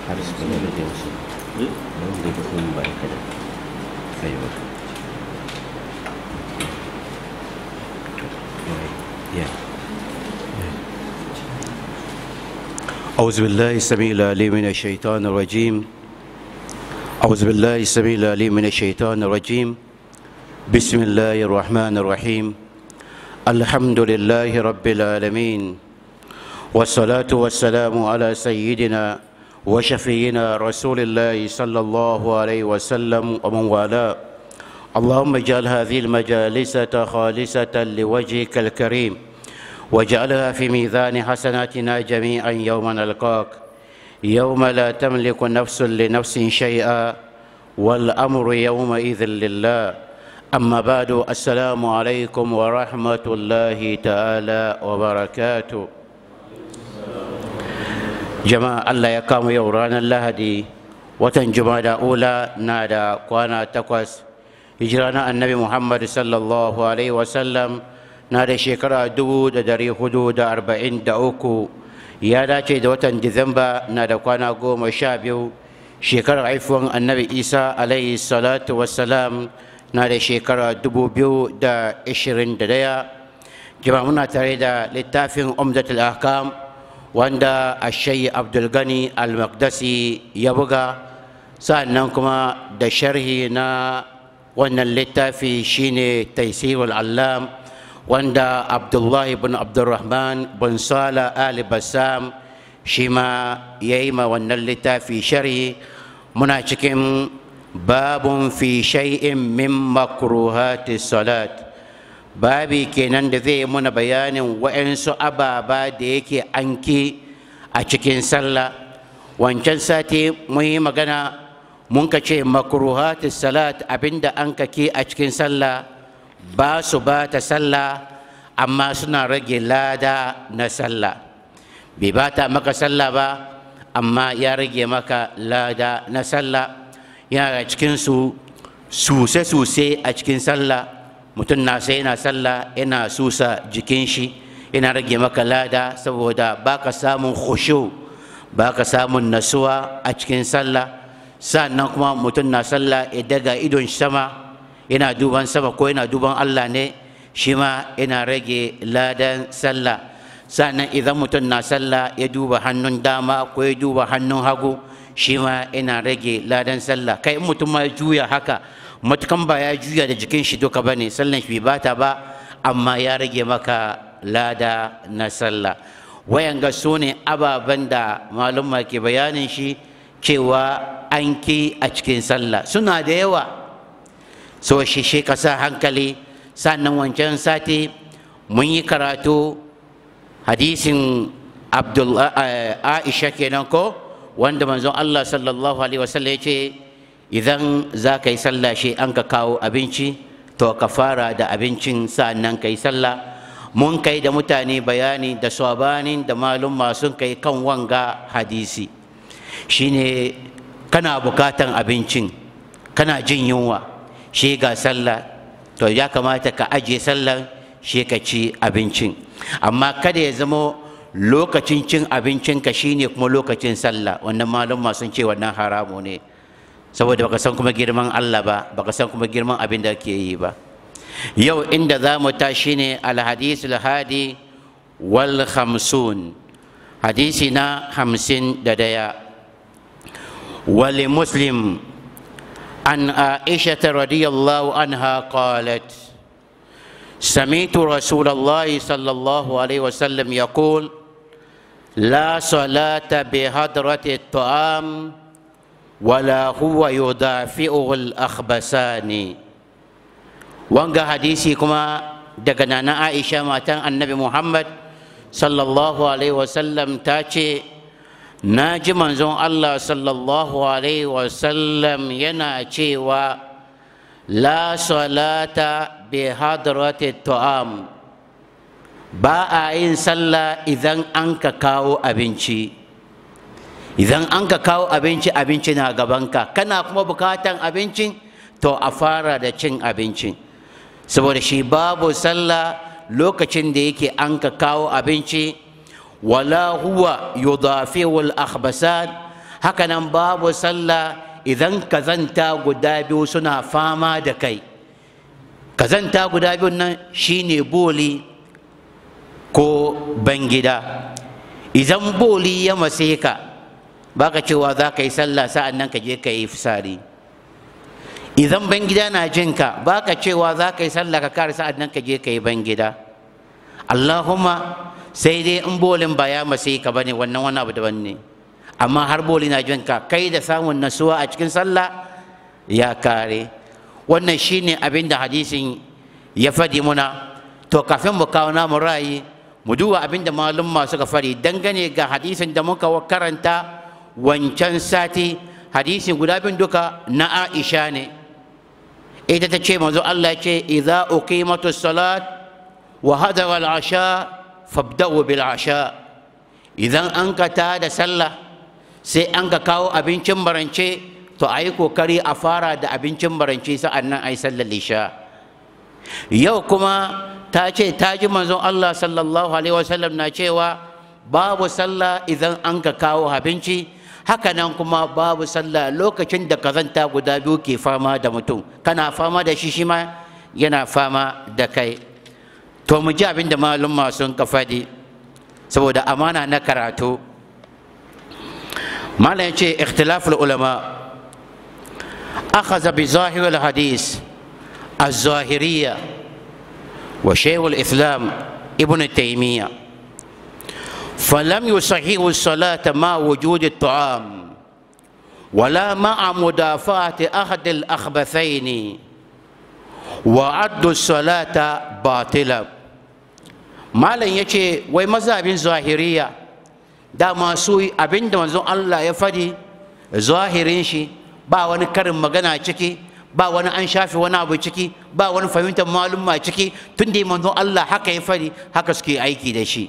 har su kuma da jinsu don da kuma ba kada sai ba yeah أعوذ بالله السميع العليم من الشيطان الرجيم أعوذ بالله السميع العليم من الشيطان الرجيم بسم الله الرحمن الرحيم الحمد لله رب العالمين والصلاة والسلام على سيدنا وشفينا رسول الله صلى الله عليه وسلم ومن والاه اللهم اجعل هذه المجالس خالصة لوجهك الكريم واجعلها في ميزان حسناتنا جميعا يوم نلقاك يوم لا تملك نفس لنفس شيئا والأمر يومئذ لله أما بعد السلام عليكم ورحمة الله تعالى وبركاته جماعة الله يقام يورانا اللهدي watan jumada ula na da kwana takwas hijira na annabi muhammad sallallahu alaihi wasallam na da shekara dubu da dari hudu da arba'in da uku ya dace da watan disamba na da kwana goma sha biyu shekarar haifuwan annabi isa alaihi salatu wassalam na da shekara dubu biyu da ishirin da daya jama muna tare da littafin umdatul ahkam wanda ashayi abdulgani al-maqdasi ya buga sa'annan kuma da sharhi na wannan littafi shine taisirul allam wanda abdullahi bin abdurrahman bin sala ali bassam shi ma ya yi ma wannan littafi sharhi muna cikin babun fi shay'in min makruhati salat babi kenan da zai muna bayanin wa'yansu ababa da yake anki a cikin sallah wancan sati mun yi magana mun ka ce makruhati salat abinda an kake a cikin sallah ba su ba ta sallah amma suna rage lada na sallah bai ba ta maka sallah ba amma ya rage maka lada na sallah yana cikinsu suse-suse a cikin sallah mutum na sai yana sallah yana susa jikin shi yana rage maka lada saboda ba ka samun khushu ba ka samun nasuwa a cikin sallah sannan kuma mutum na sallah ya daga idon sama yana duban sama ko yana duban Allah ne shi ma yana rage ladan sallah sannan idan mutum na sallah ya duba hannun dama ko ya duba hannun hagu shi ma yana rage ladan sallah kai in mutum ma ya juya haka matukan ba ya juya da jikin shi duka ba ne sallan shi bai bata ba amma ya rage maka lada na sallah wayan ga su ne ababen da malumma ke bayanin shi cewa an ki a cikin sallah suna da yawa so shi shi ka sa hankali sannan wancan sati mun yi karatu hadisin aisha kenan ko wanda manzon Allah sallallahu alaihi wasallam ya ce idan za ka yi sallah shi an ka kawo abinci to ka fara da abincin sa'annan ka yi sallah mun kai da mutane bayani da sabanin da malum sun kai kan wanga hadisi shine kana bukatan abincin kana jin yunwa shi ga sallah to ya kamata ka ajiye sallan shi ka ci abincin amma kada ya zama lokacin cin abincinka shine kuma lokacin sallah wannan malum sun ce wannan haramu ne saboda baka san kuma girman Allah ba baka san kuma girman abin da ke yi ba yau inda za mu tashi ne alhadisul hadi wal khamsun hadisi na hamsin da daya wali muslim an aisha radiyallahu anha qalat سمعت رسول الله صلى الله عليه وسلم يقول لا صلاة بهدرة الطعام ولا هو يدافئه الأخبثان وانغا حديثي كما دغنا عائشة ماتان النبي محمد صلى الله عليه وسلم تاتي ناجي منزون الله صلى الله عليه وسلم ينا و لا صلاة بهدرة الطعام ba a yin sallah idan an ka kawo abinci idan an ka kawo abinci abinci na gabanka kana kuma bukatan abincin to a fara da cin abincin saboda shi babu sallah lokacin da yake an ka kawo abinci wala huwa yudafiwul akhbasan hakanan babu sallah idan kazanta guda biyu suna fama da kai kazanta guda biyu nan shine boli ko bangida idan boli ya mase ka baka cewa za ka yi sallah sa'an nan ka je ka yi fisari idan bangida na jinka baka cewa za ka yi sallah ka kare sa'an nan ka je ka yi bangida allahumma sai dai in bolin ba ya mase ka bane wannan wani abu daban ne amma har boli na jinka kai da samun nasuwa a cikin sallah ya kare wannan shine abin da hadisin ya faɗi muna to kafin mu kawo namu ra'ayi mu duba abin da malumma suka fari dangane ga hadisin da muka karanta wancan sati hadisin guda bin duka na aisha ne ita ta ce manzo Allah ya ce idza uqimatu salat wa hadara al-asha fabda'u bil asha idan an ka ta da sallah sai an ka kawo abincin barance to ayi kokari a fara da abincin barance sa'an nan ayi sallar isha yau kuma ta ce ta ji manzon Allah sallallahu alaihi wasallam na cewa babu sallah idan an ka kawo abinci haka nan kuma babu sallah lokacin da kazanta guda biyu ke fama da mutum kana fama da shi shi ma yana fama da kai to mu ji abin da malumma sun ka faɗi saboda amana na karatu malam ce ikhtilaful ulama akhadha bi zahir al hadis الظاهريه وشيخ الإسلام ابن تيمية فلم يصحح الصلاة مع وجود الطعام ولا مع مدافعة أحد الأخبثين وعد الصلاة باطلة ما لن يشي ومذهب ظاهرية da masu abin da manzon Allah ya fadi zahirin shi ba wani karin magana ciki ba wani an shafe wani abu ciki ba wani fahimtar malumma ciki tun da manzon Allah haka ya fari haka suke aiki da shi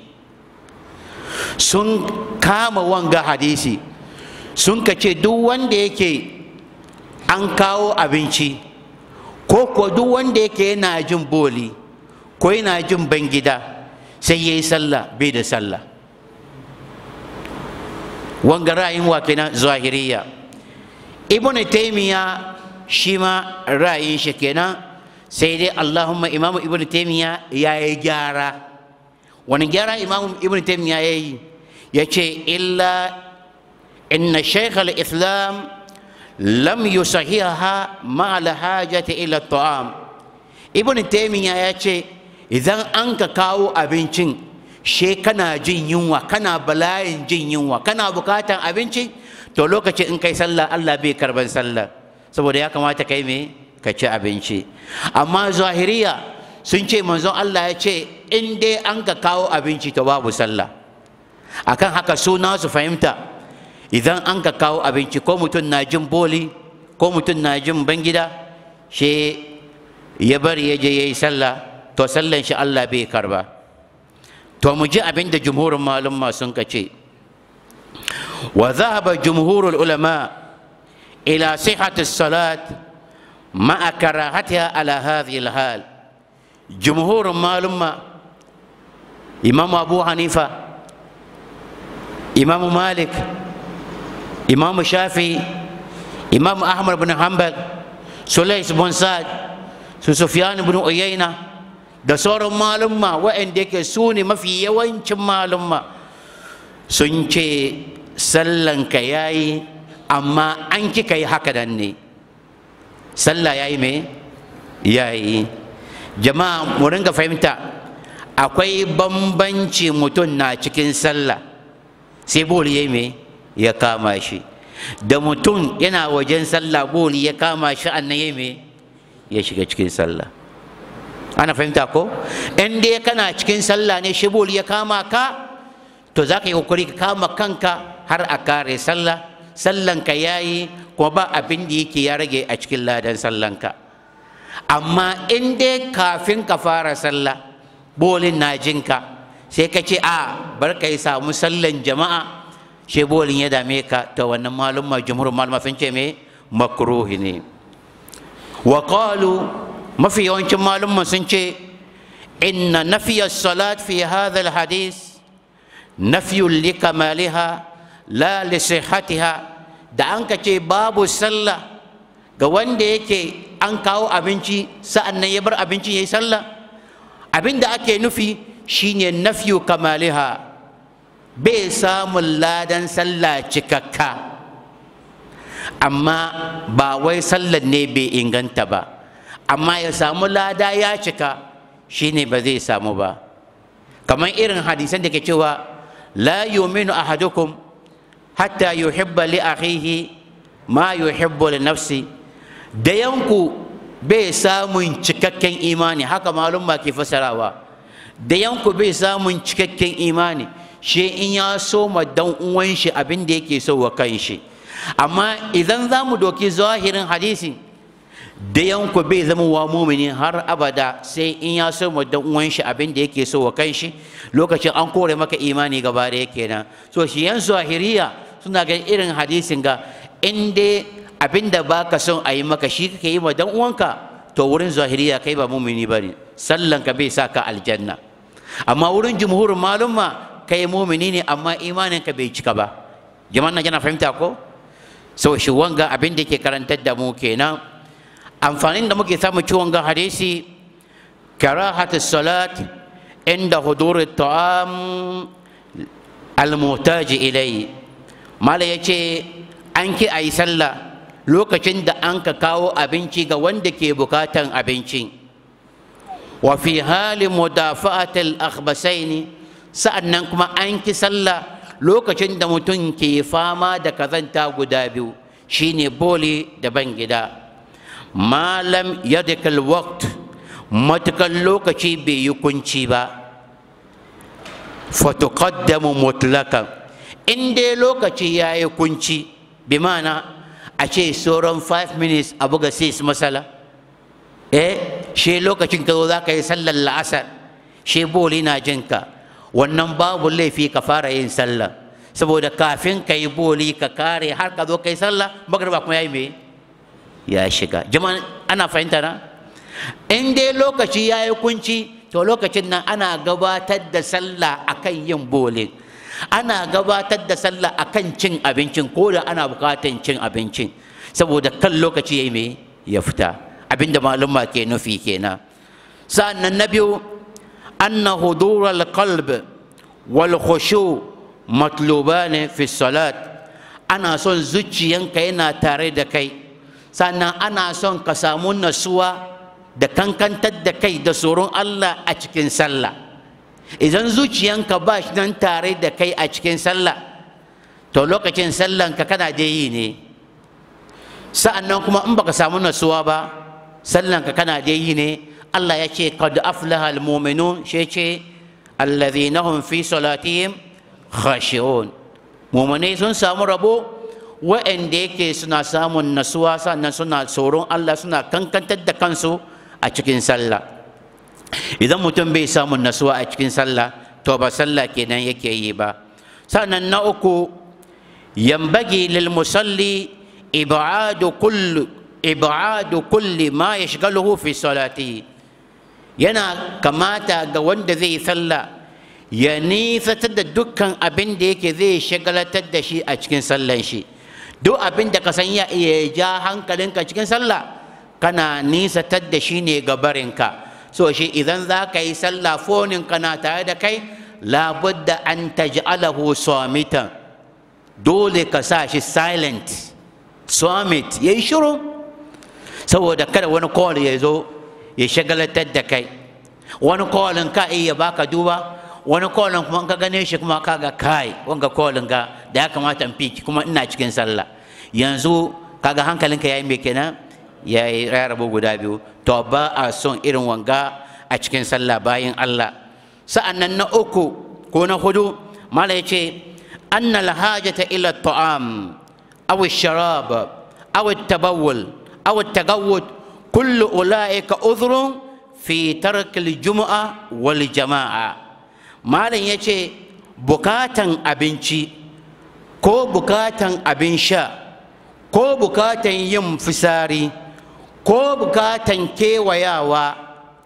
sun kama wanga hadisi sun ka ce duk wanda yake an kawo abinci ko ko duk wanda yake yana jin boli ko yana jin bangida sai ya yi sallah bai da sallah wanga ra'ayin wa kenan zahiriya ibnu taymiya shi ma ra'ayin shi kenan sai dai Allahumma imamu ibn taimiya ya yi gyara wani gyara imamu ibn taimiya ya yi ya ce illa inna shaykh al-islam lam yusahiha ma al-hajati ila ta'am ibn taimiya ya ce idan an ka kawo abincin she kana jin yunwa kana bala'in jin yunwa kana bukatan abinci to lokacin in kai sallah Allah bai karban sallah saboda ya kamata kai me ka ci abinci amma zahiriya sun ce manzon Allah ya ce in dai an ka kawo abinci to babu sallah akan haka suna su fahimta idan an ka kawo abinci ko mutum na jin boli ko mutum na jin bangida shi ya bari ya je ya yi sallah to sallan shi Allah bai karba to mu ji abin da jumhurin malumma sun ka ce wa zahaba jumhurul ulama' إلى صحة الصلاة مع كراهتها على هذه الحال جمهور معلومة إمام أبو حنيفة إمام مالك إمام الشافعي إمام أحمد بن حنبل سليس بن سعد سفيان بن عيينة da sauran malumma waɗanda yake su ne mafi yawancin malumma sun ce sallanka ya yi amma an kika yi haka nan ne sallah ya yi me ya yi jama'a mu ringa fahimta akwai bambanci mutum na cikin sallah sai boli ya yi me ya kama shi da mutum yana wajen sallah boli ya kama shi annan ya yi me ya shiga cikin sallah ana fahimta ko in dai kana cikin sallah ne shi boli ya kama ka to za ka yi kokari ka kama kanka har a kare sallah sallanka ya yi kuma ba abin da yake ya rage a cikin ladan sallanka amma in dai kafin ka fara sallah bolin na jinka sai ka ce a bar ka yi samu sallan jama'a shi bolin ya dame ka to wannan malumma jumhur maluma sun ce me makruhi ne wa qalu mafi yawancin malumma sun ce inna nafiya salat fi hadha alhadith nafyun likamaliha la li sihhatiha da an ka ce babu sallah ga wanda yake an kawo abinci sa'an nan ya bar abinci ya yi sallah abin da ake nufi shine nafyu kamaliha bai samun ladan sallah cikakka amma ba wai sallar ne bai inganta ba amma ya samu lada ya cika shine ba zai samu ba kamar irin hadisan da ke cewa la yuminu ahadukum hatta yuhibba li akhihi ma yuhibbu li nafsi da yanku bai samun cikakken imani haka malum ke fasarawa da yanku bai samun cikakken imani shi in ya so ma dan uwan shi abin da yake so wa kan shi amma idan za mu doki zahirin hadisin da yanku bai zama wa mumini har abada sai in ya so ma dan uwan shi abin da yake so wa kan shi lokacin an kore maka imani gaba da yake nan so shi yan zahiriya suna ga irin hadisin ga in dai abin da baka son a yi maka shi kake yi ma dan uwanka to wurin zahiriya kai ba mumini bane sallan ka bai sa ka aljanna amma wurin jumhurin malumma kai mumini ne amma imanin ka bai cika ba jama'an nan yana fahimta ko so shi wanga abin da ke karantar da mu kenan amfanin da muke samu ci wanga hadisi karahatu salat inda hudur ta'am al-muhtaj ilayhi mala yace an ki ayi sallah lokacin da an ka kawo abinci ga wanda ke bukatan abincin wa fi hali mudafa'atil akhbasaini sa'annan kuma an ki sallah lokacin da mutum ke fama da kazanta guda biyu shine boli da ban gida malam yadikal waqt matukan lokaci bai yi kunci ba fatuqaddamu mutlakan in dai lokaci ya yi kunci bi mana a ce sauran 5 minutes a buga 6 masala eh shi lokacin ka zo za ka yi sallar la'asar shi boli na jinka wannan babu laifi ka fara yin sallah saboda kafin ka yi boli ka kare har ka zo ka yi sallah magarba kuma ya yi me ya shiga jama'a ana fahimta na in dai lokaci ya yi kunci to lokacin nan ana gabatar da sallah akan yin bolin ana gabatar da sallah akan cin abincin ko da ana bukatan cin abincin saboda kan lokaci ya yi me ya fita abinda malumma ke nufi kenan sa'annan na biyu anna hudur al-qalb wal khushu matluban fi salat ana son zuciyanka yana tare da kai sannan ana son ka samu nasuwa da kankantar da kai da tsoron Allah a cikin sallah idan zuciyanka ba shi nan tare da kai a cikin sallah to lokacin sallanka kana da yi ne sa'annan kuma in baka samu nasuwa ba sallanka kana da yi ne Allah ya ce qad aflaha almu'minun shi ce alladhina hum fi salatihim khashi'un mu'minai sun samu rabo wa'anda yake suna samun nasuwa sannan suna tsoron Allah suna kankantar da kansu a cikin sallah idan mutum bai samun nasuwa a cikin sallah to ba sallah kenan yake yi ba sannan na uku yambagi lil musalli ibadu kullu ibadu kulli ma yashghaluhu fi salatihi yana kamata ga wanda zai yi sallah ya nisatar da dukkan abin da yake zai shagalatar da shi a cikin sallan shi duk abin da ka san ya iya ja hankalinka cikin sallah kana nisatar da shi ne ga barinka so shi idan za ka yi sallah fonin kana tare da kai labudda an taj'alahu samitan dole ka sa shi silent summit ya yi shiru saboda kada wani call ya zo ya shagalatar da kai wani callin ka iya baka duba wani callin kuma ka gane shi kuma ka ga kai wanga callin ga da ya kamata in fiki kuma ina cikin sallah yanzu kaga hankalinka yayi me kenan ya yi rabu guda biyu to ba a son irin wanga a cikin sallah bayan Allah sa'annan na uku ko na hudu mala ya ce anna alhajata ila ta'am aw sharab aw tabawul aw tagawud kullu ulaika udhrun fi tark aljum'a wal jama'a malam ya ce bukatan abinci ko bukatan abin sha ko bukatan yin fisari ko bukatan kewayawa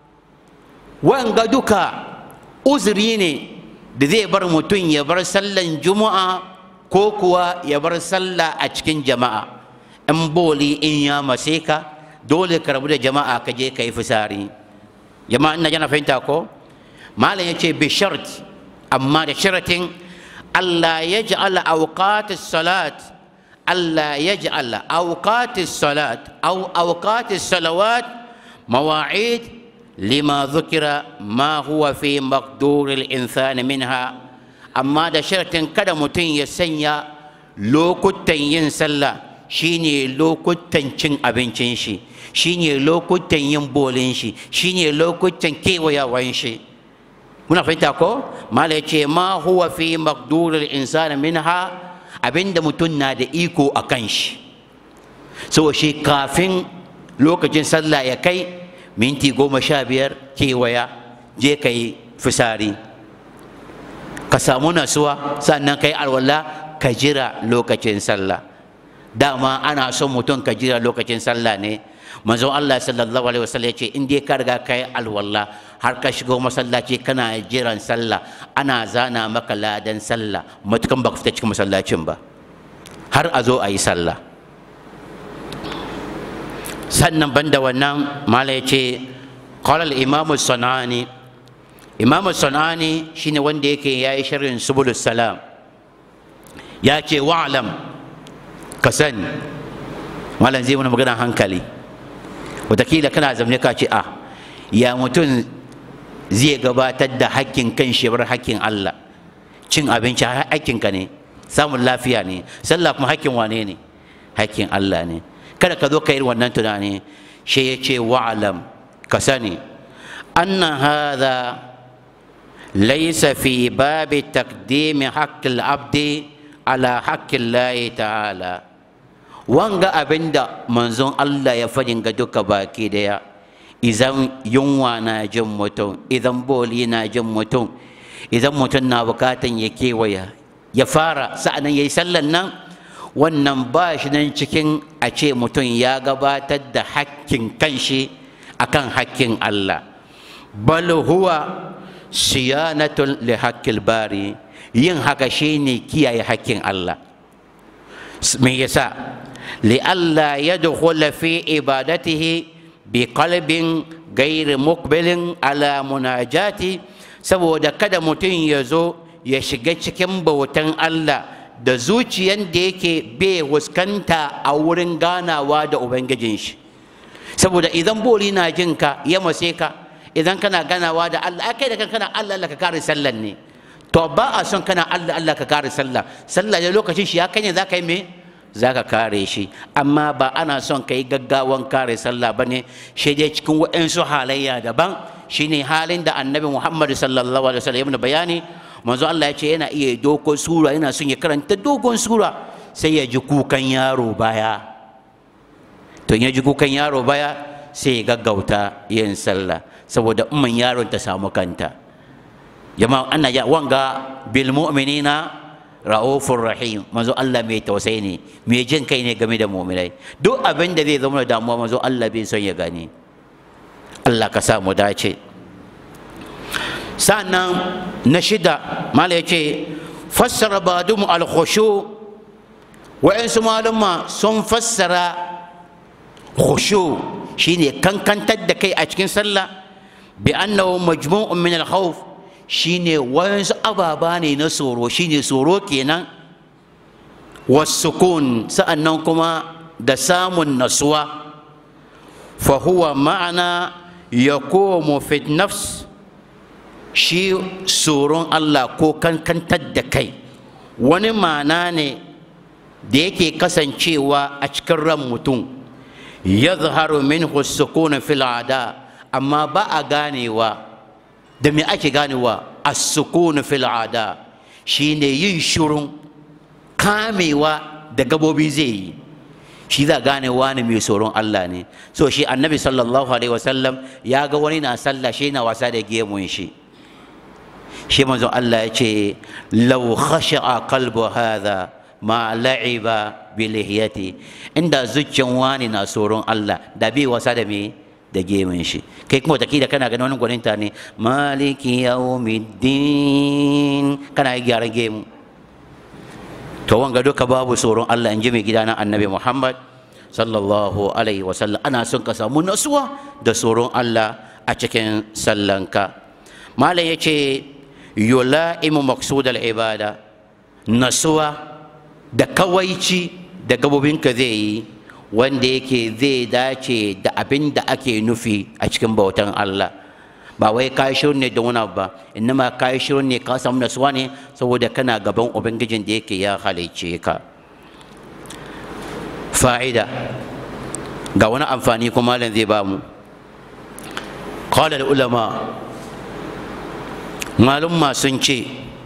wanga duka uzuri ne da zai bar mutum ya bar sallan juma'a ko kuwa ya bar sallah a cikin jama'a in boli in ya mace ka dole ka rabu da jama'a ka je ka yi fisari jama'a ina jana fahimta ko malam ya ce bi shart amma da sharatin Allah ya ja'ala awqatis salat Allah ya ja'ala awqatis salat aw awqatis salawat mawa'id lima dhukira ma huwa fi maqduril insani minha amma da sharatin kada mutum ya sanya lokutan yin sallah shine lokutan cin abincin shi shine lokutan yin bolin shi shine lokutan kewayawan shi muna fahimta ko mala ya ce ma huwa fi maqduril insani minha abinda mutum na da iko a kan shi so shi kafin lokacin sallah ya kai minti goma sha biyar kewaya je ka yi fisari ka samu nasuwa sannan ka yi alwala ka jira lokacin sallah dama ana son mutum ka jira lokacin sallah ne manzon Allah sallallahu alaihi wasallam ya ce in dai ka riga ka yi alwala har ka shigo masallaci kana jiran sallah ana zana maka ladan sallah matukan baka fita cikin masallacin ba har a zo a yi sallah sannan banda wannan mala ya ce qala al-imam sanani imam sanani shine wanda yake yayi sharhin subulus salam ya ce wa'lam ka sani malam zai mana magana hankali watakila kana zamne ka ce a ya mutum zai gabatar da hakkin kan shi bar hakkin Allah cin abinci hakkinka ne samun lafiya ne sallah kuma hakkin wane ne hakkin Allah ne kada ka zo ka yi wannan tunani shi ya ce wa'alam ka sani anna hadha laysa fi babi taqdimi haqqil abdi ala haqqin lahi ta'ala wanga abinda manzon Allah ya fadin ga duka baki daya idan yunwa na jin mutum idan boli na jin mutum idan mutum na bukatan ya kewaya ya fara sa'anan ya yi sallan nan wannan ba shi nan cikin a ce mutum ya gabatar da hakkin kanshi akan hakkin Allah bal huwa siyanatun li hakkil bari yin haka shine kiyaye hakkin Allah me yasa li'alla yadkhula fi ibadatihi biqalbin gairi mukbilin ala munajati saboda kada mutum ya zo ya shiga cikin bautan Allah da zuciyan da yake bai huskanta a wurin ganawa da ubangijin shi saboda idan boli na jin ka ya mase ka idan kana ganawa da Allah kai da kana Allah Allah ka kare sallan ne to ba a son kana Allah Allah ka kare sallah sallah da lokacin shi ya kanya za ka yi me za ka kare shi amma ba ana son ka yi gaggawan kare sallah ba ne shi dai cikin waɗansu halayya daban shine halin da annabi muhammad sallallahu alaihi wasallam ya bayani manzo Allah ya ce yana iya dogon sura yana son ya karanta dogon sura sai ya ji kukan yaro baya to ya ji kukan yaro baya sai ya gaggauta yin sallah saboda umman yaron ta samu kanta jama'a ana ya wanga bil mu'minina ra'ufur rahim manzo Allah mai tausayi ne mai jin kai ne game da mu'minai duk abin da zai zama da damuwa manzo Allah bai son ya gani Allah ka sa mu dace sannan na shida mala yace fassara badum al khushu wa'ansu malama sun fassara khushu shine kankantar da kai a cikin sallah bi annahu majmu'un min al khawf shine wayansu ababa ne na tsoro shine tsoro kenan wasukun sa'annan kuma da samun nasuwa fa huwa ma'ana yaqumu fi nafs shi tsoron Allah ko kankantar da kai wani ma'ana ne da yake kasancewa a cikin ran mutum yazharu minhu sukun fil ada amma ba a ganewa da me ake ganewa as-sukun fil ada shine yin shurun kamewa da gabobi zai yi shi za gane wani mai tsoron Allah ne so shi annabi sallallahu alaihi wasallam ya ga wani na sallah shi na wasa da gemun shi shi manzo Allah ya ce law khasha'a qalbu hadha ma la'iba bi lihiyati inda zuciyan wani na tsoron Allah da bai wasa da me da gemun shi kai kuma da kana ganin wani gwaninta ne maliki yawmiddin kana yi gyaran gemu to wanga duka babu tsoron Allah in ji mai gida na annabi Muhammad sallallahu alaihi wasallam ana son ka samu nasuwa da tsoron Allah a cikin sallanka malam ya ce yula'imu maksudal ibada nasuwa da kawaici da gabobinka zai yi wanda yake zai dace da abin da ake nufi a cikin bautan Allah ba wai ka shirin ne da wani ba innama ka shirin ne ka samu nasuwa ne saboda kana gaban ubangijin da yake ya halicce ka fa'ida ga wani amfani kuma malam zai ba mu qala ulama malumma sun ce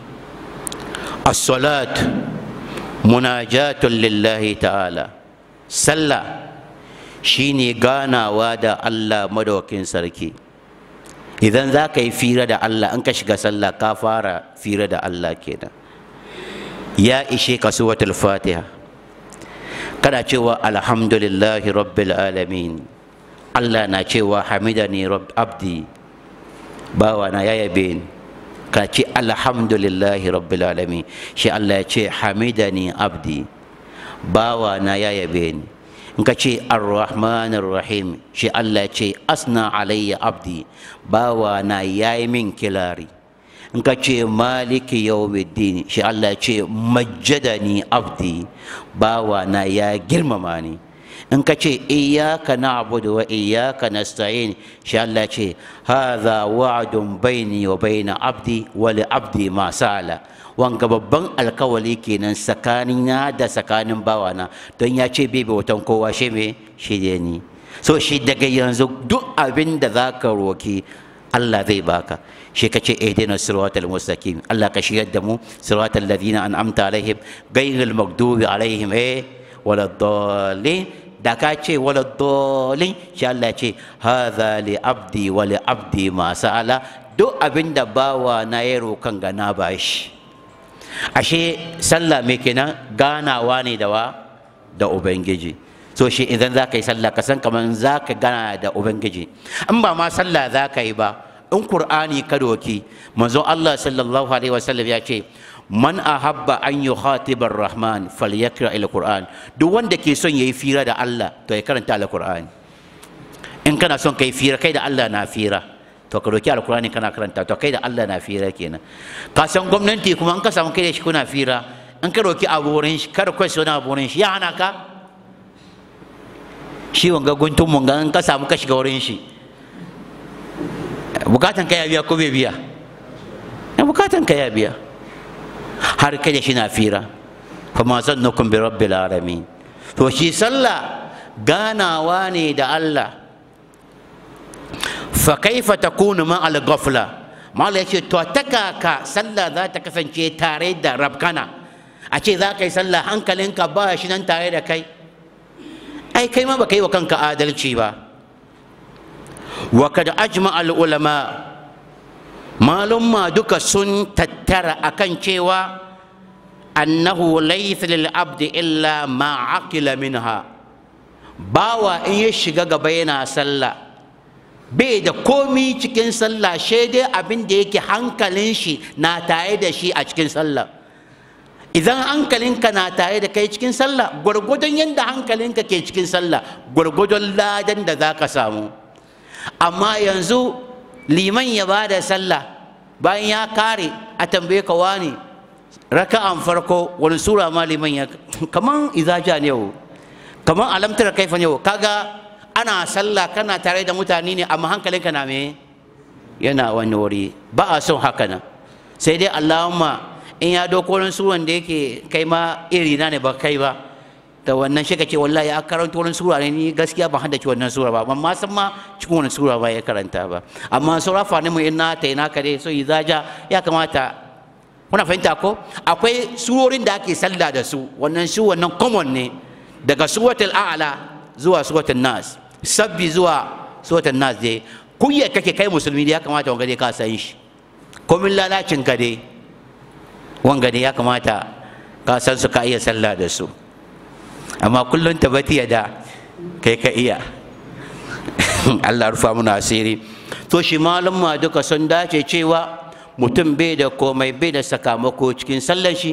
as-salat munajatun lillahi ta'ala sallah shine ganawa da Allah madaukin sarki idan za ka yi fira da Allah in ka shiga sallah ka fara fira da Allah kenan ya ishe ka suwatul fatiha kana cewa alhamdulillahi rabbil alamin Allah na cewa hamidani rabb abdi bawa na ya yabe ni ka ce alhamdulillahi rabbil alamin shi Allah ya ce hamidani abdi bawa na ya yabe ni in ka ce arrahmanir rahim shi Allah ya ce asna alayya abdi bawa na ya yi min kilari in ka ce maliki yawmiddin shi Allah ya ce majjadani abdi bawa na ya girmama ni in ka ce iyyaka na'budu wa iyyaka nasta'in shi Allah ce hadha wa'dun baini wa baina abdi wa li abdi ma sala wanga babban alkawali kenan tsakanina da tsakanin bawana don ya ce bai bautan kowa shi me shi ne ni so shi daga yanzu duk abin da za ka roki Allah zai baka shi ka ce ihdina siratal mustaqim Allah ka shiryar da mu siratal ladina an'amta alaihim ghayril maghdubi alaihim eh waladdallin da ka ce wala dolin shi Allah ce hadha li abdi wa li abdi ma sa'ala duk abin da bawa na ya rokan ga na bashi ashe sallah me kenan ganawa ne da wa da ubangiji so shi idan za ka yi sallah ka san kamar za ka gana da ubangiji in ba ma sallah za ka yi ba in qur'ani ka doki manzo Allah sallallahu alaihi wasallam ya ce man ahabba an yukhatiba rahman falyakra al-qur'an duk wanda ke son yayi fira da Allah to ya karanta al-qur'ani in kana son kai fira kai da Allah na fira to ka roki al-qur'ani kana karanta to kai da Allah na fira kenan ka san gwamnati kuma in ka samu kai da shi kuna fira in ka roki abu wurin shi kar kai sona abu wurin shi ya hana ka shi wanga guntun mun ga in ka samu ka shiga wurin shi bukatan ka ya biya ko bai biya bukatan ka ya biya har kai da shi na fira kuma zannukum bi rabbil alamin to shi sallah ganawa ne da Allah fa kaifa takunu ma al ghafla mala yace to ta kaka sallah za ta kasance tare da rabkana a ce za ka yi sallah hankalinka ba shi nan tare da kai ai kai ma baka yi wa kanka adalci ba wa kad ajma al ulama malumma duka sun tattara akan cewa annahu laysa lil abdi illa ma aqila minha bawa in ya shiga gaba yana sallah bai da komi cikin sallah shi dai abin da yake hankalin shi na tare da shi a cikin sallah idan hankalinka na tare da kai cikin sallah gwargwadon yadda hankalinka ke cikin sallah gwargwadon ladan da za ka samu amma yanzu liman ya ba da sallah bayan ya kare a tambaye ka wani raka'an farko wani sura ma liman ya kaman izaja ne yau kaman alamtar kaifa ne yau kaga ana sallah kana tare da mutane ne amma hankalinka na me yana wani wuri ba a son haka nan sai dai allahumma in ya doko wani suran da yake kai ma iri na ne ba kai ba da wannan shi ce wallahi ya karanta wani sura ne ni gaskiya ban haddace wannan sura ba ban ma san ma cikin wani sura ba ya karanta ba amma sura fa ne mu in na ta ina kare so izaja ya kamata kuna fahimta ko akwai surorin da ake sallah da su wannan su wannan common ne daga suratul a'la zuwa suratul nas sabbi zuwa suratul nas dai kunya kake kai musulmi ya kamata wanga dai ka san shi komin lalacin ka dai wanga dai ya kamata ka san su ka iya sallah da su amma kullum tabbati da kai ka iya Allah rufa muna asiri to shi malum ma duka sun dace cewa mutum bai da komai bai da sakamako cikin sallan shi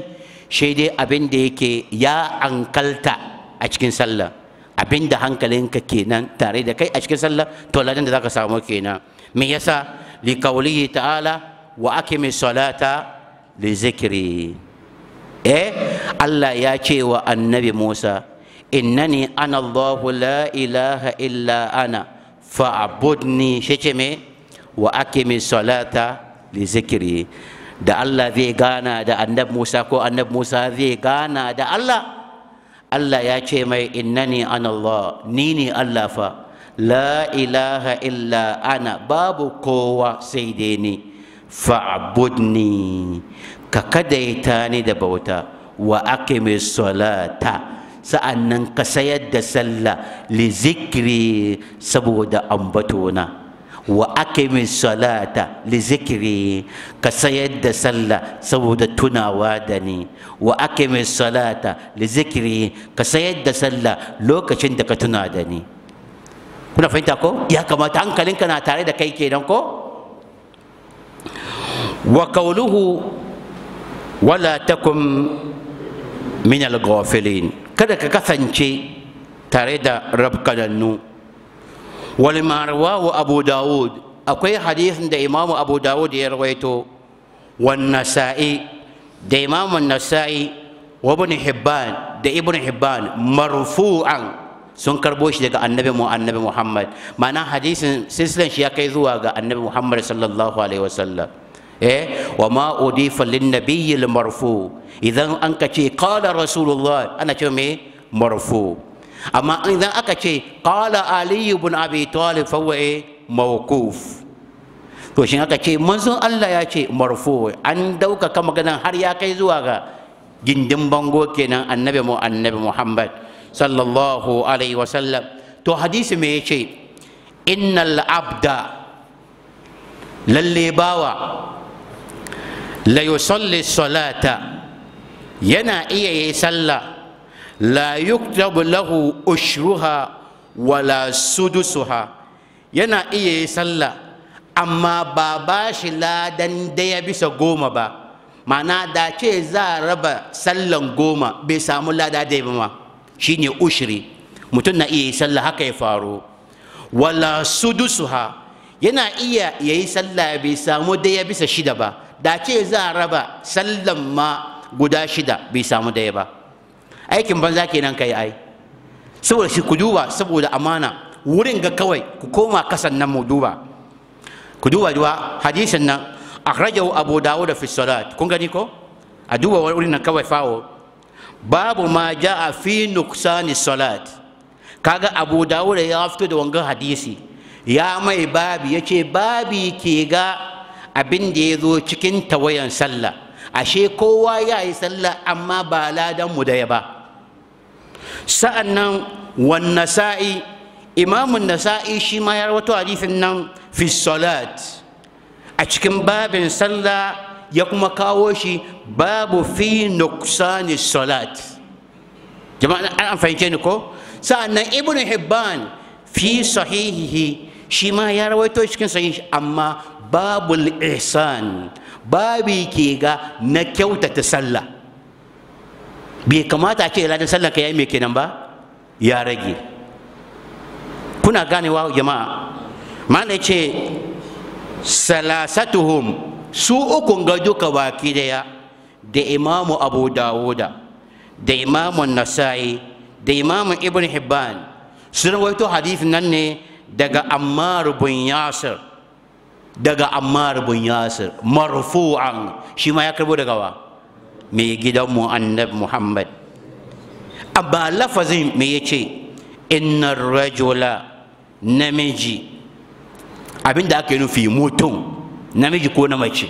shi dai abin da yake ya ankalta a cikin sallah abin da hankalinka kenan tare da kai a cikin sallah to ladan da zaka samu kenan me yasa li qawlihi ta'ala wa aqimi salata li zikri eh Allah ya ce wa annabi Musa innani ana Allahu la ilaha illa ana fa'budni shi ce me wa aqimi salata li zikri da Allah zai gana da annabi Musa ko annabi Musa zai gana da Allah Allah ya ce mai innani ana Allah ni ne Allah fa la ilaha illa ana babu kowa sai dai ni fa'budni ka kadaita ni da bauta wa aqimi salata sa'annan ka sayar da sallah li zikri saboda ambatona wa aqimi salata li zikri ka sayar da sallah saboda tunawa da ni wa aqimi salata li zikri ka sayar da sallah lokacin da ka tuna da ni kuna fahimta ko ya kamata hankalinka na tare da kai kenan ko wa qawluhu wala takum min al-ghafilin kada ka kasance tare da rabkanannu walima rawahu abu dawud akwai hadisin da imamu abu dawud ya rawaito wan nasa'i da imamu nasa'i wa ibn hibban da ibn hibban marfu'an sun karbo shi daga annabi mu annabi muhammad ma'ana hadisin silsilan shi ya kai zuwa ga annabi muhammad sallallahu alaihi wasallam eh wa ma udifa lin nabiyyi marfu idan an ka ce qala rasulullah ana ce me marfu amma idan aka ce qala ali ibn abi talib fa huwa mawquf to shin aka ce manzon Allah ya ce marfu an dauka kan maganan har ya kai zuwa ga gindin bango kenan annabi mu annabi muhammad sallallahu alaihi wasallam to hadisi me yace innal abda lalle bawa la yusalli salata yana iya yi sallah la yuktabu lahu ushruha wala sudusuha yana iya yi sallah amma ba ba shi ladan daya bisa goma ba ma'ana da ce za a raba sallan goma bai samu lada daya ba ma shine ushri mutum na iya yi sallah haka ya faru wala sudusuha yana iya yayi sallah bai samu daya bisa shida ba da ce za a raba sallan ma guda shida bai samu daya ba aikin banza kenan kai ai saboda shi ku duba saboda amana wurin ga kawai ku koma kasan nan mu duba ku duba duwa hadisin nan akhrajahu abu dawud fi salat kun gani ko a duba wurin nan kawai fawo babu ma jaa fi nuksani salat kaga abu dawud ya fito da wangan hadisi ya mai babi yace babi ke ga abin da ya zo cikin tawayan sallah ashe kowa ya yi sallah amma ba ladan mu daya ba sa'an nan wan nasa'i imamun nasa'i shi ma ya rawato hadisin nan fi salat a cikin babin sallah ya kuma kawo shi babu fi nuksani salat jama'a an fahimce ni ko sa'an nan ibn hibban fi sahihihi shi ma ya rawaito cikin sahihi amma babul ihsan babi ke ga na kyautata sallah bai kamata a ce ladan sallah ka yi mai kenan ba ya rage kuna ganewa jama'a mana ce salasatuhum su ukun ga duka baki daya da imamu abu dawuda da imamu nasa'i da imamu ibn hibban sun rawaito hadith nan ne daga ammar bin yasir daga ammar bin yasir marfu'an shi ma ya karbo daga wa mai gidanmu annabi muhammad amma lafazin me ya ce inna rajula namiji abinda aka yi nufi mutum namiji ko na mace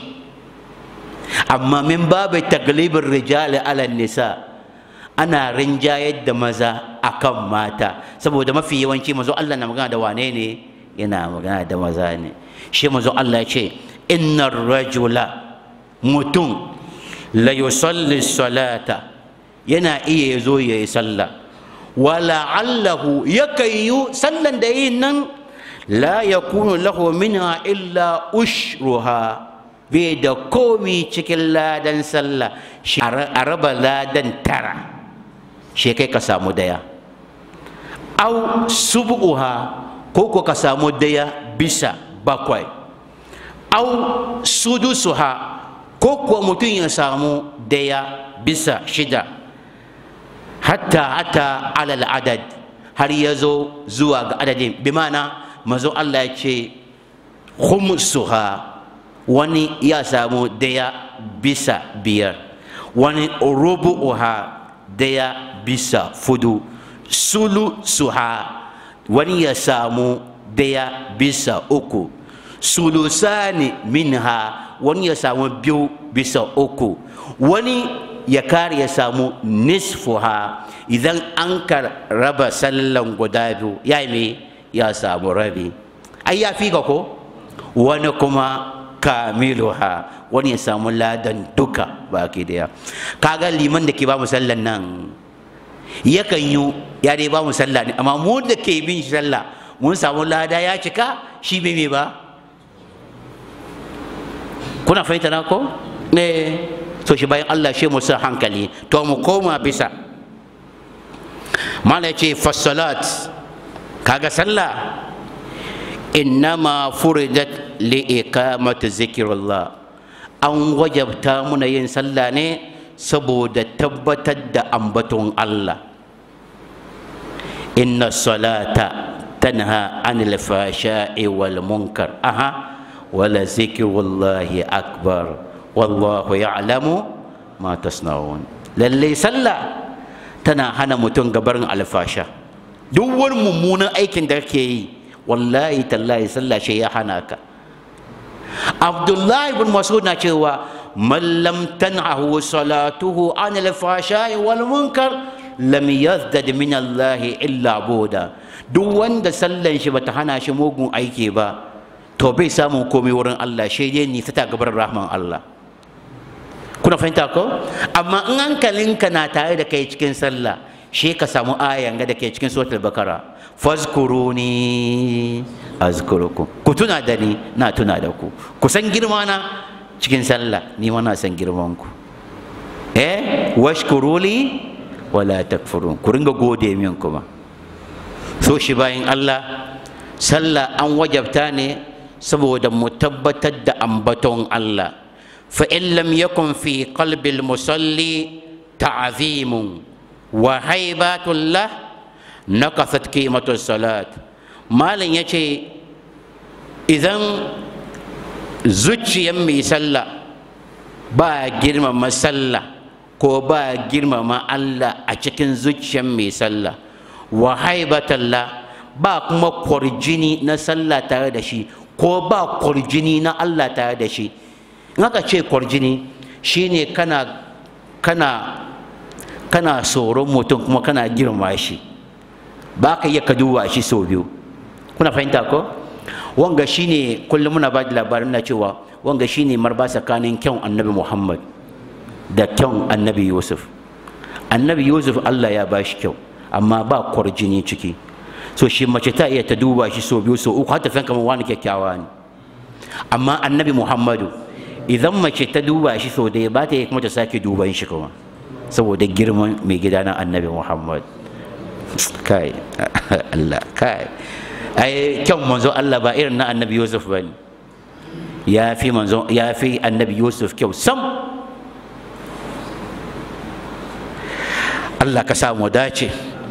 amma min babu taglibin rijali ala nisa ana rinjayar da maza akan mata saboda mafi yawanci mazo Allah na magana da wane ne yana magana da maza ne shi mazo Allah ya ce inna rajula mutum la yusalli salata yana iya zo ya yi sallah wala allahu yakan yi sallan da yin nan la yakunu lahu minha illa ushruha bai da komi cikin ladan sallah shi a raba ladan tara shi kai ka samu daya au subuha ko ko ka samu daya bisa bakwai au sudusuha ko kuwa mutum ya samu daya bisa shida hatta hatta alal adad har ya zo zuwa ga adadin bi mana mazo Allah ya ce khumsuha wani ya samu daya bisa biyar wani rubu'uha daya bisa fudu sulu suha wani ya samu daya bisa uku sulusani minha wani ya samu biyu bisa uku wani ya kare ya samu nisfuha idan an ka raba sallan guda biyu ya yi ya samu rabi ai ya fi ka ko wani kuma kamiluha wani ya samu ladan duka baki daya kaga liman da ke ba mu sallan nan yakan yi ya dai ba mu sallah ne amma mu da ke bin shi sallah mun samu lada ya cika shi bai me ba kuna fahimta na ko ne so shi bayan Allah shi musu hankali to mu koma bisa mala ce fassalat kaga sallah innama furidat li iqamati zikrullah an wajabta muna yin sallah ne saboda tabbatar da ambaton Allah inna salata tanha anil fashai wal munkar aha wala zikrullahi akbar wallahu ya'lamu ma tasna'un lalle sallah tana hana mutum gabarin alfasha duk wani mummunan aikin da kake yi wallahi tallahi sallah shi ya hana ka abdullahi ibn mas'ud na cewa man lam tan'ahu salatuhu an al-fashai wal munkar lam yazdad min Allah illa buda duk wanda sallan shi bata hana shi mugun aiki ba to bai samu komai wurin Allah shi dai ni ta gabar rahman Allah kuna fahimta ko amma in hankalinka na tare da kai cikin sallah shi ka samu ayan ga da ke cikin suratul bakara fazkuruni azkurukum ku tuna da ni na tuna da ku ku san girma na cikin sallah ni ma na san girman ku eh washkuruli wala takfurun ku ringa gode min kuma so shi bayan Allah sallah an wajabta ne saboda mu tabbatar da ambaton Allah fa in lam yakun fi qalbil musalli ta'zimun wa haibatun lah nakasat qimatu salat malam yace idan zuciyar mai sallah ba girmama sallah ko ba girmama Allah a cikin zuciyar mai sallah wa haibatallah ba kuma kwarjini na sallah tare da shi ko ba kwarjini na Allah tare da shi in aka ce kwarjini shine kana kana kana tsoron mutum kuma kana girma shi ba ka iya ka duba shi sau biyu kuna fahimta ko wanga shine kullum muna ba da labarin na cewa wanga shine marba tsakanin kyan annabi muhammad da kyan annabi yusuf annabi yusuf allah ya ba shi kyau amma ba kwarjini ciki so shi mace ta iya ta duba shi sau biyu sau uku har ta san kamar wani kyakkyawa ne amma annabi muhammadu idan mace ta duba shi sau ɗaya ba ta yi kuma ta sake duban shi kuma saboda girman mai gida na annabi muhammad kai allah kai ai kyan manzo allah ba irin na annabi yusuf ba ne ya fi manzo ya fi annabi yusuf kyau sam allah ka samu dace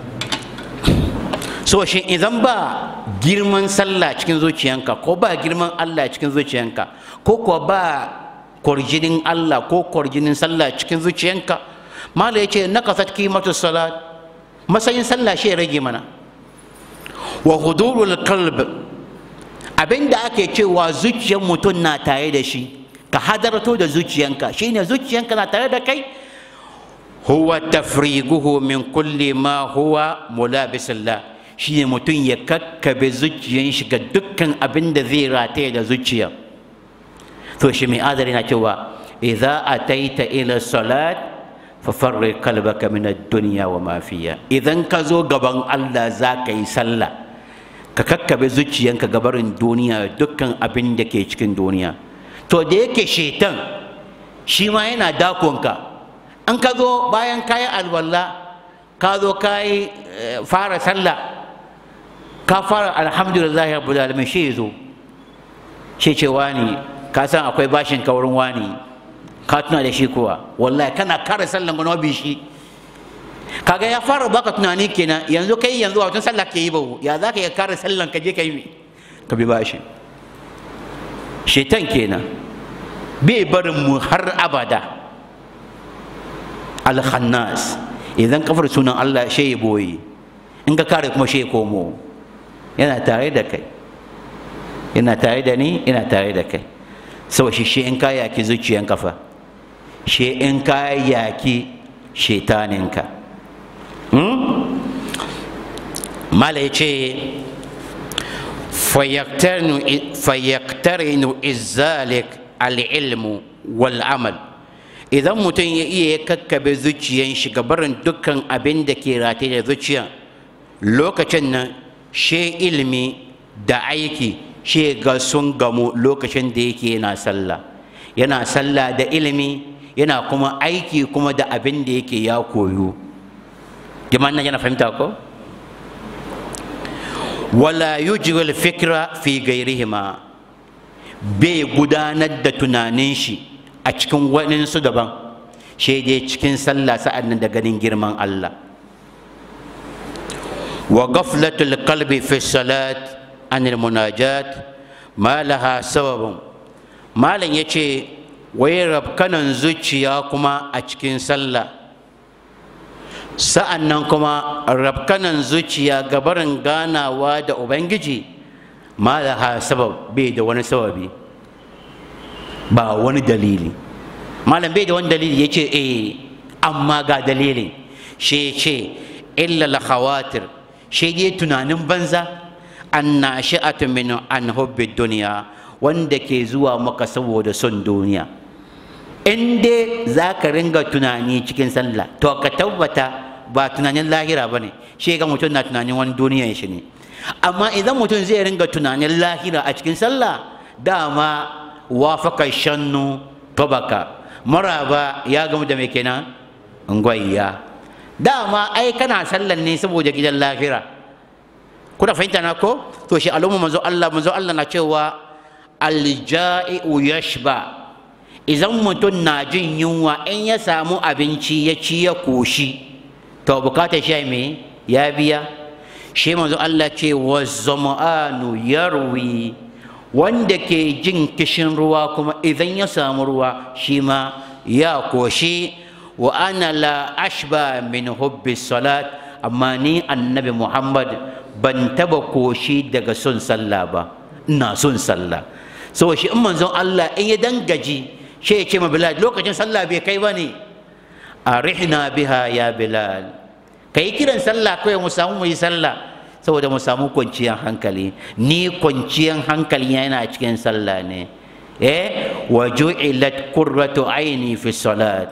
so shi idan ba girman sallah cikin zuciyanka ko ba girman allah cikin zuciyanka ko kuwa ba kwarjinin allah ko kwarjinin sallah cikin zuciyanka mala ya ce na kasat kimatu salat matsayin sallah shi ya rage mana wa hudurul qalb abinda ake cewa zuciyar mutum na tare da shi ka hadarto da zuciyanka shine zuciyanka na tare da kai huwa tafriguhu min kulli ma huwa mulabisillah shine mutum ya kakkabe zuciyan shi ga dukkan abin da zai rataye da zuciya to shi mai adari na cewa idza ataita ila salat fafarri kalbaka min ad-dunya wa ma fiha idan ka zo gaban Allah za ka yi sallah ka kakkabe zuciyanka gabarin duniya dukkan abin da ke cikin duniya to da yake shetan shi ma yana dakonka in ka zo bayan kayi alwala ka zo kayi fara sallah ka fara alhamdulillah rabbil alamin shi zo shi ce wani ka san akwai bashin ka wurin wani ka tuna da shi kuwa wallahi kana kare sallan gano bi shi kaga ya fara baka tunani kenan yanzu kai yanzu a watan sallah ke yi ba ya za ka iya kare sallan ka je ka yi ka bi bashi shetan kenan bai barin mu har abada alhannas idan kafar sunan Allah shi ya boye in ka kare kuma shi ya komo yana tare da kai yana tare da ni yana tare da kai saboda shi shi in ka yaki zuciyan kafa shi in ka yaki shetaninka mala ya ce fayaktarinu izalik al'ilmu wal amal idan mutum ya iya ya kakkabe zuciyan shi barin dukkan abin da ke rataye da zuciya lokacin nan she ilimi da aiki she ga sun gamu lokacin da yake yana sallah yana sallah da ilimi yana kuma aiki kuma da abin da yake ya koyo jama'an nan yana fahimta ko wala yujril fikra fi gairihima bai gudanar da tunanin shi a cikin waɗansu daban shi dai cikin sallah sa'ad nan da ganin girman Allah wa ghaflatul qalbi fi salat anil munajat ma laha sababun malam yace wai rabkanan zuciya kuma a cikin sallah sa'an nan kuma rabkanan zuciya gabarin ganawa da ubangiji ma laha sabab bai da wani sababi ba wani dalili malam bai da wani dalili ya ce eh amma ga dalilin shi ce illa la khawatir shi dai tunanin banza an na shi'atu min an hubbi duniya wanda ke zuwa maka saboda son duniya in dai za ka ringa tunani cikin sallah to ka tabbata ba tunanin lahira ba ne shi ga mutum na tunanin wani duniyan shi ne amma idan mutum zai ringa tunanin lahira a cikin sallah dama wafaka shannu tobaka maraba ya gamu da mai kenan ngwayya dama ai kana sallan ne saboda gidan lahira kuna fahimta na ko to shi alamu manzo Allah manzo Allah na cewa alja'i'u yashba idan mutum na jin yunwa in ya samu abinci ya ci ya koshi to bukatar shi me ya biya shi manzo Allah ce wa zama'anu yarwi wanda ke jin kishin ruwa kuma idan ya samu ruwa shi ma ya koshi wa ana la ashba min hubbi salat amma ni annabi muhammad ban taba koshi daga son sallah ba ina son sallah saboda shi in manzon Allah in ya dangaji shi ya ce ma bilal lokacin sallah bai kai ba ne arihna biha ya bilal ka yi kiran sallah kawai mu samu mu yi sallah saboda mu samu kwanciyar hankali ni kwanciyar hankali yana cikin sallah ne eh wa ju'ilat qurratu aini fi salat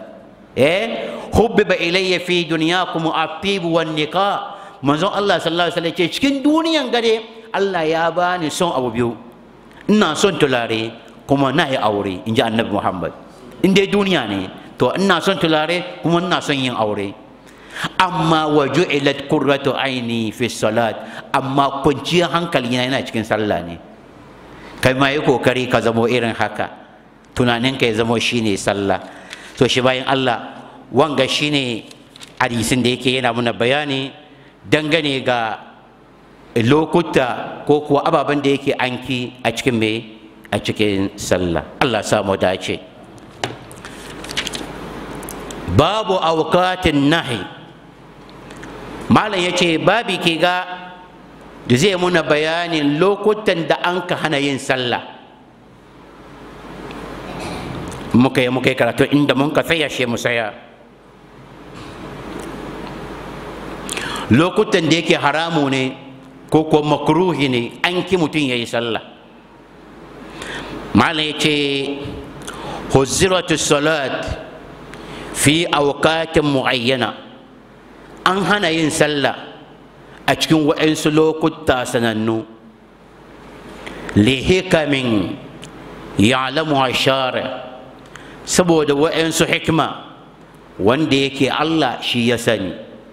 eh hubbiba ilayya fi dunyakum at-tib wan nikah manzon Allah sallallahu alaihi wasallam ce cikin duniyan gare Allah ya bani son abu biyu ina son tulare kuma na yi aure in ji annabi Muhammad in dai duniya ne to ina son tulare kuma ina son yin aure amma wa ju'ilat qurratu aini fi salat amma kwanciyar hankali yana cikin sallah ne kai ma yi kokari ka zamo irin haka tunanin ka ya zamo shine sallah to shi bayan Allah wanga shine hadisin da yake yana muna bayani dangane ga lokuta ko kuwa ababen da yake anki a cikin me a cikin sallah Allah samu dace babu aukatin nahi malam ya ce babi ke ga da zai muna bayanin lokutan da an ka hana yin sallah muka yi muka yi karatu inda mun ka tsaya shi mu saya lokutan da yake haramu ne ko kuwa makruhi ne an ki mutum ya yi sallah malam ya ce huziratu salat fi aukatin mu'ayyana an hana yin sallah a cikin waɗansu lokuta sanannu lihikamin ya'lamuha shari saboda wa'ansu hikma wanda yake Allah shi ya sani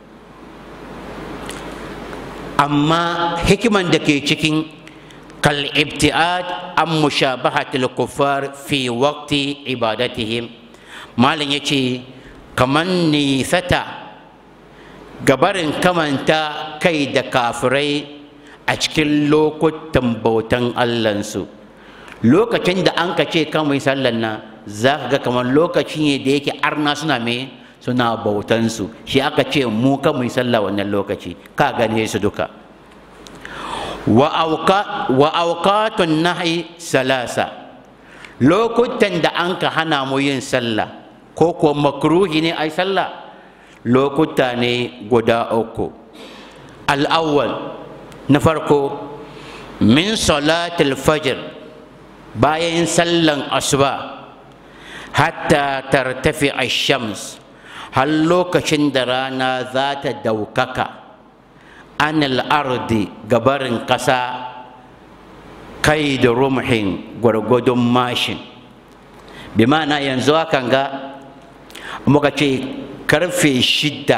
amma hikiman da ke cikin kal ibtiad an mushabahatil kuffar fi waqti ibadatihim malam yace kaman nisata gabarin kamanta kai da kafirai a cikin lokutan bautan Allahnsu lokacin da an ka ce kan mai sallan nan za ka ga kamar lokaci ne da yake arna suna me suna bautansu shi aka ce mu kan mai sallah wannan lokaci ka gane su duka wa auqatun nahi salasa lokutan da an ka hana mu yin sallah ko kuwa makruhi ne ai sallah lokuta ne guda uku al'awwal na farko min salatul fajr bayan sallan asuba hatta tartafi shams har lokacin da rana za ta daukaka anil ardi gabarin ƙasa kai da rumhin gwargwadon mashin bi ma'ana yanzu hakan ga muka ce karfe shidda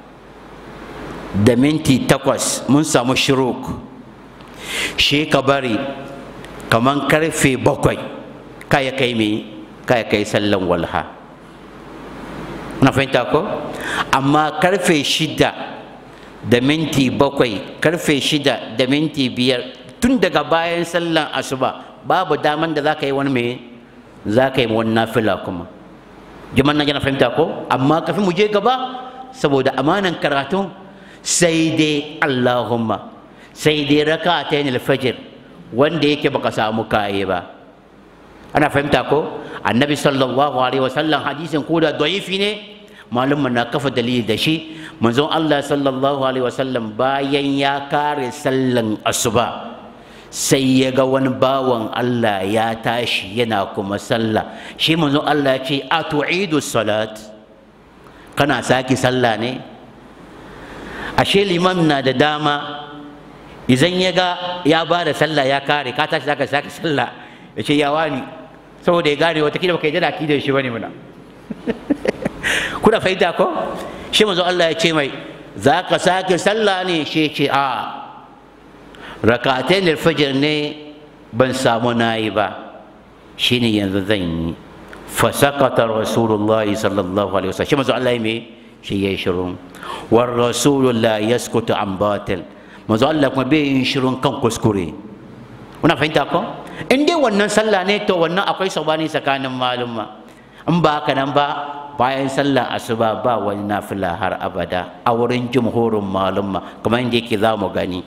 da minti takwas mun samu shiruk shi ka bari kamar karfe bakwai kaya kai me kaya kai sallan walha na fahimta ko amma karfe shida da minti bakwai karfe shida da minti biyar tun daga bayan sallan asuba babu daman da za ka yi wani me za ka yi wani nafila kuma jiman na yana fahimta ko amma kafin mu je gaba saboda amanan karatu sai dai allahumma sai dai raka ta yin alfajir wanda yake baka samu kaye ba ana fahimta ko annabi sallallahu alaihi wasallam hadisin ko da da'ifi ne malum na kafa dalili da shi manzon Allah sallallahu alaihi wasallam bayan ya kare sallan asuba sai ya ga wani bawan Allah ya tashi yana kuma sallah shi manzon Allah ya ce a tu'idu salat kana saki sallah ne ashe liman na da dama idan ya ga ya ba da sallah ya kare ka tashi zaka saki sallah ya ce ya wani saboda ya gane wata kila baka yi da da shi bane muna kuna fahimta ko shi manzo Allah ya ce mai za ka sake sallah ne shi ce a rakatain alfajr ne ban samu nayi ba shine yanzu zan yi fa sakata rasulullahi sallallahu alaihi wasallam shi manzo Allah ya me shi ya shiru war rasulu la yaskutu an batil manzo Allah kuma bai yin shirun kan kuskure kuna fahimta ko in dai wannan sallah ne to wannan akwai sabani tsakanin malumma in ba haka nan ba bayan sallar asuba ba wani nafila har abada a wurin jumhurin malumma kamar yadda yake za mu gani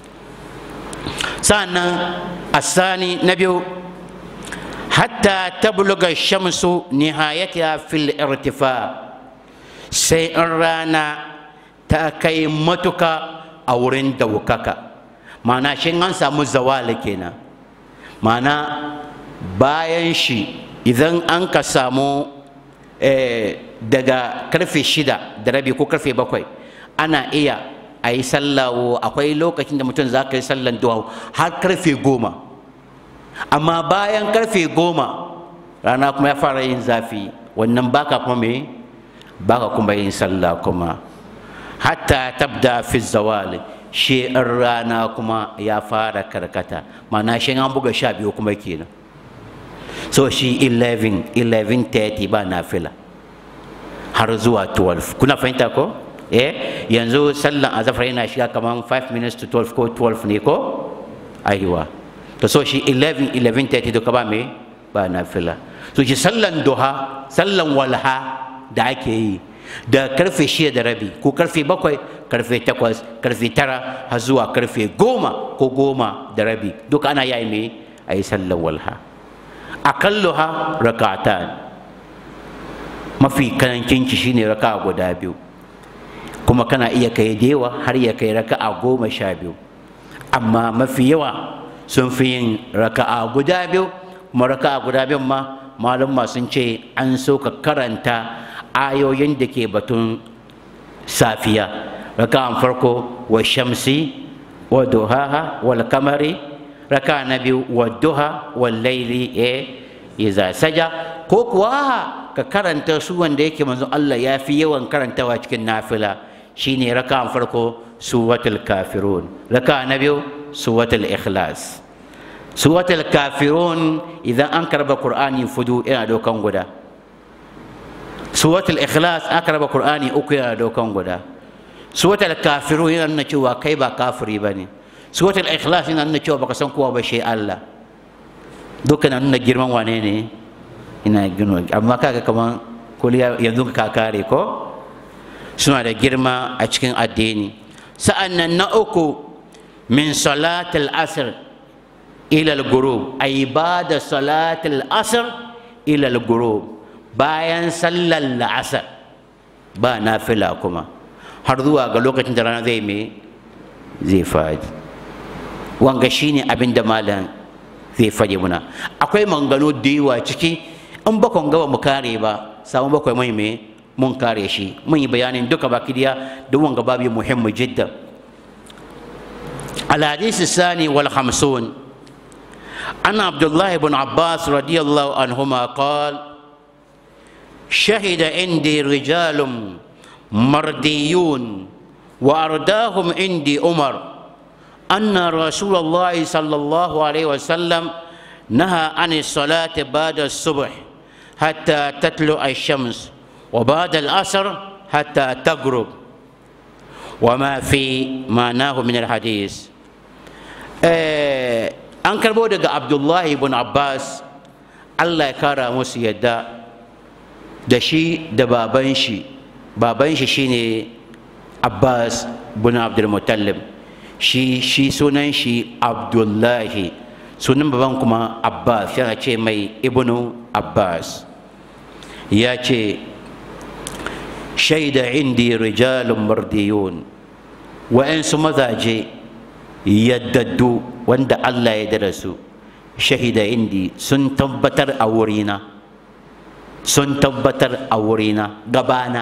sa'annan asani na biyu hatta tabluga shamsu nihayatiha fil irtifa sai in rana ta kai matuka a wurin daukaka ma'ana shi an samu zawali kenan ma'ana bayan shi idan an ka samu daga karfe shida da rabi ko karfe bakwai ana iya a yi sallawo akwai lokacin da mutum za ka yi sallan duha har karfe goma amma bayan karfe goma rana kuma ya fara yin zafi wannan baka kuma me baka kuma yin sallah kuma hatta tabda fi zawali shi rana kuma ya fara karkata ma'ana shi an buga sha biyu kuma kenan so shi 11 11:30 ba nafila har zuwa 12 kuna fahimta ko eh yanzu sallan azafar yana shiga kaman 5 minutes to 12 ko 12 ne ko aiwa to so shi 11 11:30 duka ba me ba nafila so shi sallan duha sallan walha da ake yi da karfe shida da rabi ko karfe bakwai karfe takwas karfe tara har zuwa karfe goma ko goma da rabi duka ana yi me a yi sallan walha akalluha rakatan mafi karancin ki shine raka'a guda biyu kuma kana iya kai dewa har ya kai raka'a goma sha biyu amma mafi yawa sun fi yin raka'a guda biyu kuma raka'a guda biyun ma malum sun ce an so ka karanta ayoyin da ke batun safiya raka'an farko wa shamsi wa duhaha wal kamari raka na biyu wadduha wallaili e iza saja ko kuwa ka karanta su wanda yake manzo Allah ya fi yawan karantawa cikin nafila shine raka farko suratul kafirun raka na biyu suratul ikhlas suratul kafirun idan an karba qur'ani fudu ina dokan guda suratul ikhlas an karba qur'ani uku yana dokan guda suratul kafirun yana nuna cewa kai ba kafiri bane suratul ikhlas yana nuna cewa baka san kowa ba shi Allah dukkan nuna girman wane ne ina girma amma kaga kaman kuliya yanzu ka kare ko suna da girma a cikin addini sa'an nan na uku min salatul asr ila al-ghurub ay bada salatul asr ila al-ghurub bayan sallar la'asar ba nafila kuma har zuwa ga lokacin da rana zai me zai faɗi wanga shine abin da malam zai faɗi muna akwai mangano da yawa ciki in bakon gaba mu kare ba samu bakwai mai me mun kare shi mun yi bayanin duka baki diya da wanga babu muhimmi jidda الحديث الثاني والخمسون عن عبد الله بن عباس رضي الله عنهما قال شهد عندي رجال مرديون وأرداهم عندي عمر أن رسول الله صلى الله عليه وسلم نهى عن الصلاة بعد الصبح حتى تطلع الشمس وبعد العصر حتى تغرب وما في معناه من الحديث an karbo daga abdullahi ibn abbas allah ya kara musu yadda da shi da baban shi baban shi shine abbas bin abdulmutallib shi shi sunan shi abdullahi sunan baban kuma abbas yana ce mai ibnu abbas ya ce shaida indi rijalun mardiyun wa'yansu mazaje yaddaddu wanda Allah ya dara su shahida indi sun tabbatar a wurina sun tabbatar a wurina gabana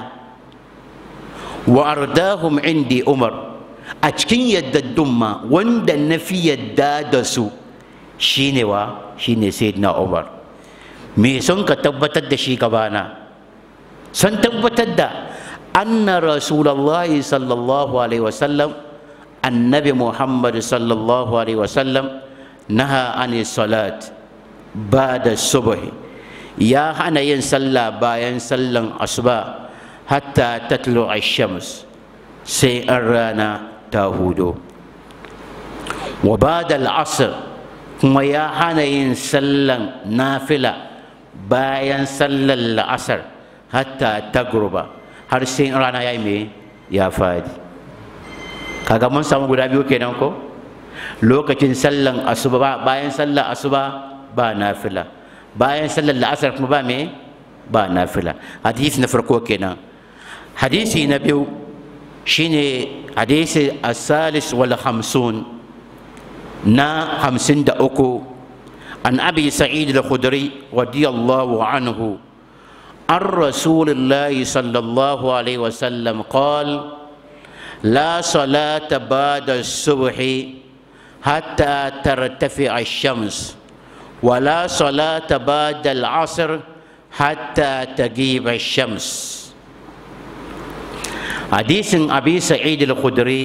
wa ardahum indi umar a cikin yaddaddun ma wanda na fi yadda da su shine wa shine sayyidina umar me sun ka tabbatar da shi gabana sun tabbatar da anna rasulullahi sallallahu alaihi wasallam annabi muhammad sallallahu alaihi wasallam naha ani salat ba'da subh ya hana yin sallah bayan sallan asuba hatta tatlu ash-shams sai an rana ta hudo wa ba'da al-asr kuma ya hana yin sallan nafila bayan sallan la'asar hatta tagruba har sai rana ya yi me ya fadi kaga mun samu guda biyu kenan ko lokacin sallan asuba bayan sallan asuba ba nafila bayan sallan la'asar kuma ba me ba nafila hadisi na farko kenan hadisi na biyu shine hadisi asalis wal hamsun na hamsin da uku an abi sa'id al-khudri radiyallahu anhu عن رسول الله صلى الله عليه وسلم قال لا صلاة بعد الصبح حتى ترتفع الشمس ولا صلاة بعد العصر حتى تغيب الشمس حديث أبي سعيد الخدري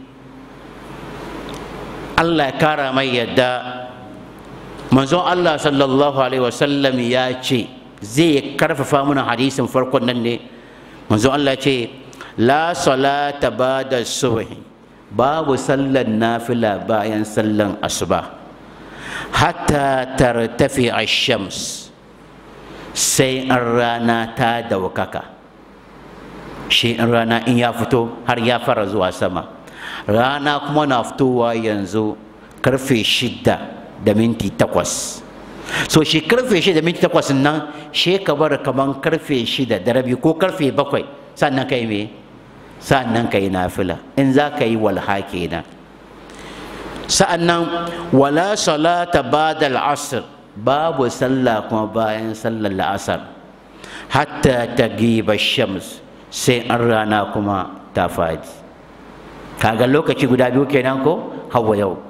الله كرم يدا منزون الله صلى الله عليه وسلم ياتي zai karfafa mana hadisin farkon nan ne manzo Allah ce la salata ba'da subh babu sallan nafila bayan sallan asuba hatta tartafi ash-shams sai an rana ta daukaka shi in rana in ya fito har ya fara zuwa sama rana kuma na fitowa yanzu karfe shidda da minti takwas so shi karfe shida minti takwas nan shi ka bar kaman karfe shida da rabi ko karfe bakwai sannan kai me sannan kai nafila in za ka yi walha kenan sa'annan wala salata ba'da al'asr babu sallah kuma bayan sallar la'asar hatta tagiba shams sai an rana kuma ta fadi kaga lokaci guda biyu kenan ko hawa yau to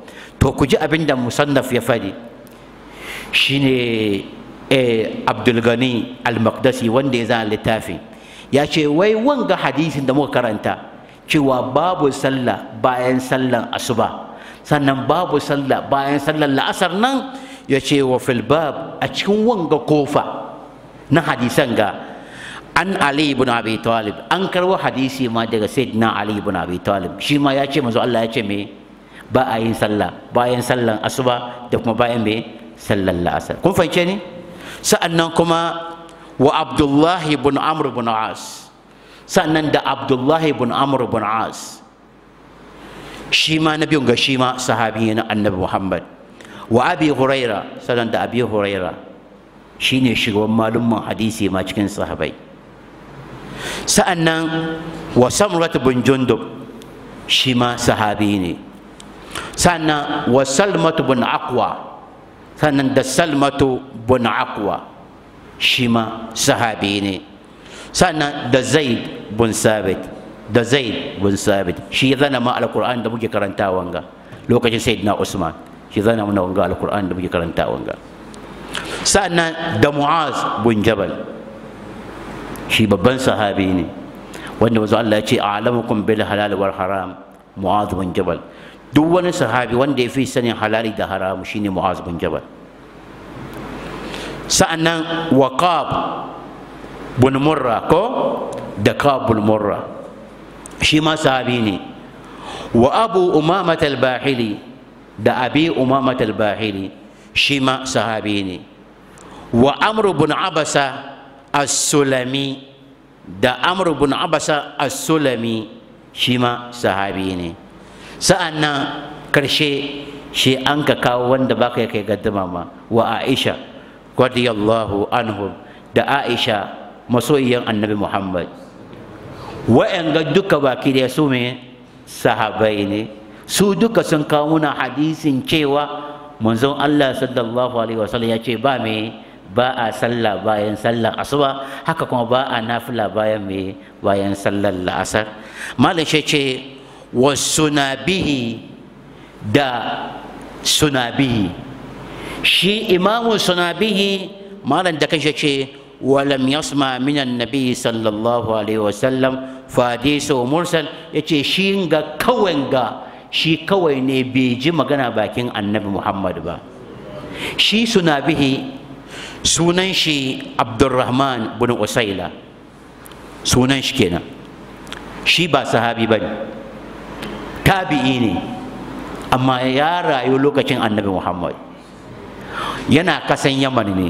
to ku ji abin da musannaf ya fadi shine eh, abdulgani al-maqdasi wanda ya zana littafi ya ce wai wanga hadisin da muka karanta cewa babu sallah bayan sallan asuba sannan babu sallah bayan sallan la'asar nan ya ce wa filbab a cikin wanga kofa na hadisan ga an ali ibn abi talib an karbo hadisi ma daga sayyidina ali ibn abi talib shi ma ya ce manzo Allah ya ce me ba a yin sallah bayan sallan asuba da kuma bayan me sallan la'asar kun fahimce ni sa'annan kuma wa abdullahi ibn amr ibn as sa'annan da abdullahi ibn amr ibn as shi ma na biyun ga shi ma sahabi na annabi muhammad wa abi huraira sannan da abi huraira shine shugaban malumman hadisi ma cikin sahabai sa'annan wa samrat bin jundub shi ma sahabi ne sannan wa salmatu bin aqwa sannan da salmatu bin aqwa shi ma sahabi ne sannan da zaid bin sabit da zaid bin sabit shi ya zana ma alkur'an da muke karanta wanga lokacin sayyidina usman shi zana mana wanga alkur'an da muke karanta wanga sannan da mu'az bin jabal shi babban sahabi ne wanda wanzu Allah ya ce a'lamukum bil halal wal haram mu'az bin jabal duk wani sahabi wanda ya fi sanin halali da haramu shine mu'az bin jabal sa'annan waqab bin murra ko da kabul murra shi ma sahabi ne wa abu umamat al-bahili da abi umamat al-bahili shi ma sahabi ne wa amru bin abasa as-sulami da amru bin abasa as-sulami shi ma sahabi ne sa'annan karshe shi an ka kawo wanda baka ya kai gaddama ma wa aisha radiyallahu anhu da aisha masoyiyan annabi muhammad wa'yanga duka baki da su me sahabai ne su duka sun kawo muna hadisin cewa manzon Allah sallallahu alaihi wasallam ya ce ba me ba a sallah bayan sallar asuba haka kuma ba a nafila bayan me bayan sallar la'asar malam shi ce wa sunabihi da sunabihi shi imamu sunabihi malam da kanshi ce ولم يسمع من النبي صلى الله عليه وسلم فحديثه مرسل yace shi ga kawai ga shi kawai ne bai ji magana bakin annabi Muhammad ba shi suna bihi sunan shi Abdurrahman bin Usaila sunan shi kenan shi ba sahabi ba ne tabi'i ne amma ya rayu lokacin annabi Muhammad yana kasan Yaman ne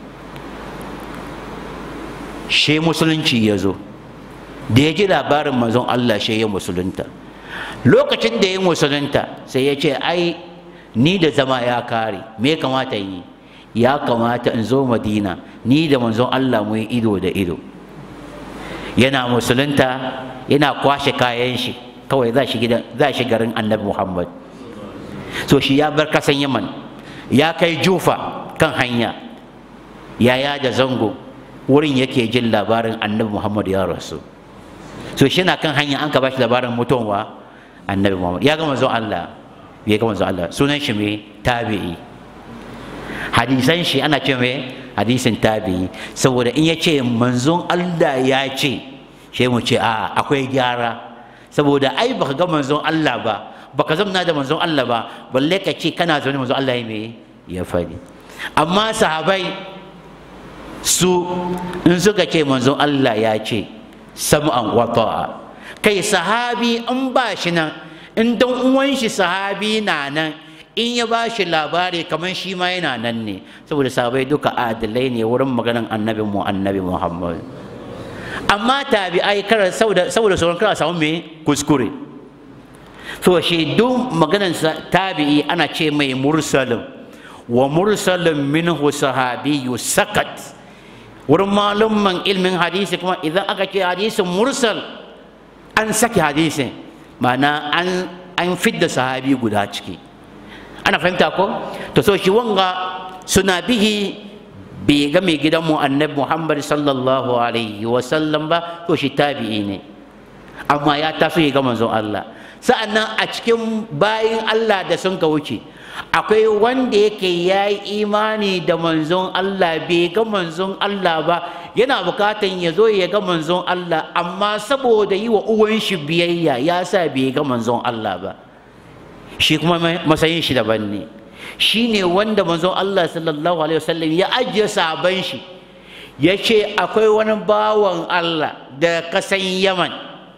she musulunci ya zo da ya ji labarin manzon Allah she ya musulunta lokacin da ya musulunta sai ya ce ai ni da zama ya kare me kamata yi ya kamata in zo madina ni da manzon Allah mu yi ido da ido yana musulunta yana kwashe kayan shi kawai za shi gidan za shi garin annabi muhammad so shi ya bar kasan yaman ya kai jufa kan hanya ya da zango wurin yake jin labarin annabi muhammad ya rasu so shi na kan hanya an ka bashi labarin mutuwa annabi muhammad ya ga manzon allah ya ga manzon allah sunan shi mai tabi'i hadisan shi ana ce mai hadisin tabi'i saboda in ya ce manzon allah ya ce shi mu ce a akwai gyara saboda ai baka ga manzon allah ba baka zamna da manzon allah ba balle ka ce kana zaune manzon allah ya mai ya faɗi amma sahabai su in suka ce manzon Allah ya ce sam'an wa ta'a kai sahabi in ba shi nan in dan uwan shi sahabi na nan in ya ba shi labari kamar shi ma yana nan ne saboda sahabai duka adalai ne wurin maganan annabi mu annabi Muhammad amma tabi'ai kar saboda saboda sauran kar samu me kuskure to shi duk maganan tabi'i ana ce mai mursalin wa mursalin minhu sahabiyyu sakat wurin malumman ilmin hadisi kuma idan aka ce hadisin mursal an saki hadisin ma'ana an an fidda sahabi guda ciki ana fahimta ko to so shi wanga suna bihi bai ga mai gidanmu annabi muhammad sallallahu alaihi wasallam ba to shi tabi'i ne amma ya taso ya ga manzon Allah sa'annan a cikin bayin Allah da sun ka wuce akwai wanda yake ya yi imani da manzon Allah bai ga manzon Allah ba yana bukatan ya zo ya ga manzon Allah amma saboda yi wa uwan shi biyayya ya sa bai ga manzon Allah ba shi kuma matsayin shi daban ne shi ne wanda manzon Allah sallallahu alaihi wasallam ya ajiye sabon shi ya ce akwai wani bawan Allah da kasan Yaman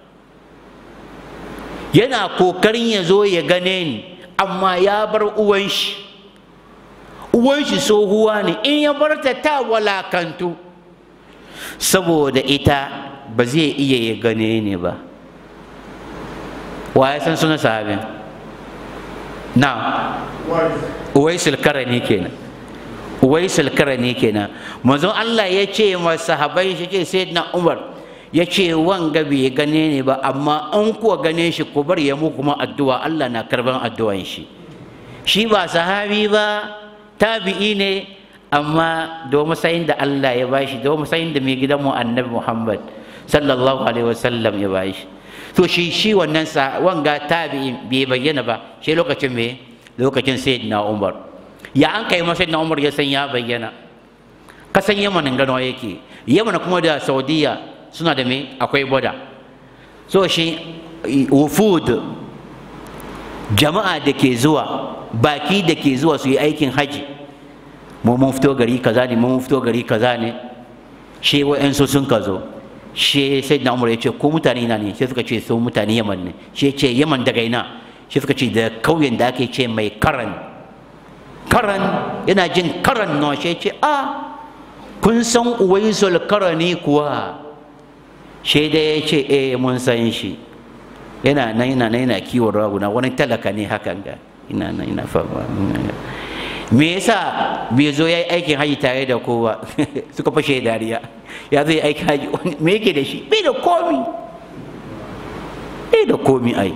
yana kokarin ya zo ya gane ni amma ya bar uwan shi uwan shi tsohuwa ne in ya bar ta ta walakantu saboda ita ba zai iya ya gane ni ba wa ya san suna sahabin na uwaisul karani kenan uwaisul karani kenan manzon Allah ya ce ma sahabai shi ce sayyidina Umar ya ce wanga bai gane ne ba amma an kuwa gane shi ku bar ya muku kuma addu'a Allah na karban addu'an shi shi ba sahabi ba tabi'i ne amma da matsayin da Allah ya bashi da matsayin da mai gidan mu annabi Muhammad sallallahu alaihi wasallam ya bashi to shi shi wannan sa wanga tabi'in bai bayyana ba shi lokacin me lokacin sayyidina Umar ya an kai masa sayyidina Umar ya san ya bayyana kasan Yaman gano yake Yaman kuma da Saudiya suna da me akwai boda so shi wufud jama'a da ke zuwa baki da ke zuwa su yi aikin haji mu mun fito gari kaza ne mun fito gari kaza ne shi wa'yansu sun ka zo shi sai na umar ya ce ko mutane na ne sai suka ce su mutane yaman ne shi ya ce yaman daga ina shi suka ce da kauyen da ake ce mai karan karan yana jin karan no shi ya ce a kun san uwaisul karani kuwa shi da ya ce eh mun san shi yana nan yana nan yana kiwon raguna wani talaka ne hakan ga ina nan ina fama me yasa bai zo ya yi aikin haji tare da kowa suka fashe dariya ya zai aiki haji me yake da shi bai da komi bai da komi ai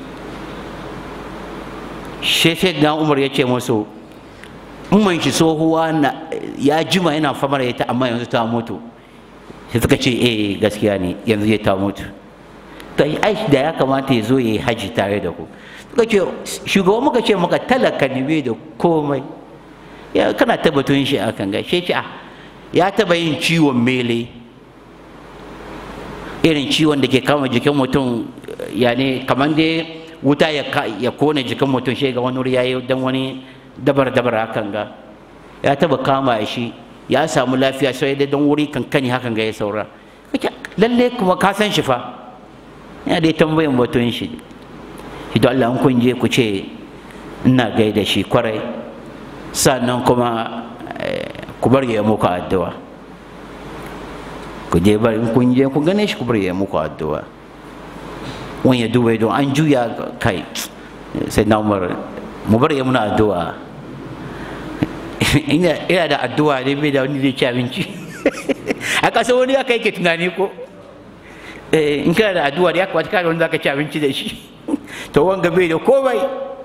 shi sai da umar ya ce musu umman shi tsohuwa ya jima yana famar ita amma yanzu ta mutu sai suka ce eh gaskiya ne yanzu ya ta mutu to ai da ya kamata ya zo ya yi haji tare da ku suka ce shugaban muka ce maka talaka ne bai da komai ya kana tabbatun shi akan ga shi ce ah ya taba yin ciwon mele irin ciwon da ke kama jikin mutum ya ne kamar dai wuta ya kone jikin mutum shi ga wani wuri ya yi dan wani dabar dabar hakan ga ya taba kama shi ya samu lafiya sai dai don wuri kankani hakan ga ya saura lalle kuma ka san shi fa ya dai tambayin batun shi idan Allah in kun je ku ce ina gaida shi kwarai sannan kuma ku bar ya muku addu'a ku je bari in kun je ku gane shi ku bar ya muku addu'a wani ya duba don an juya kai sai na umar mu bar ya muna addu'a ina da addu'a ne bai da wani zai ci abinci a ƙasa wani aka yake tunani ko in kana da addu'a da ya kamata kana wani zaka ci abinci da shi to wanga bai da komai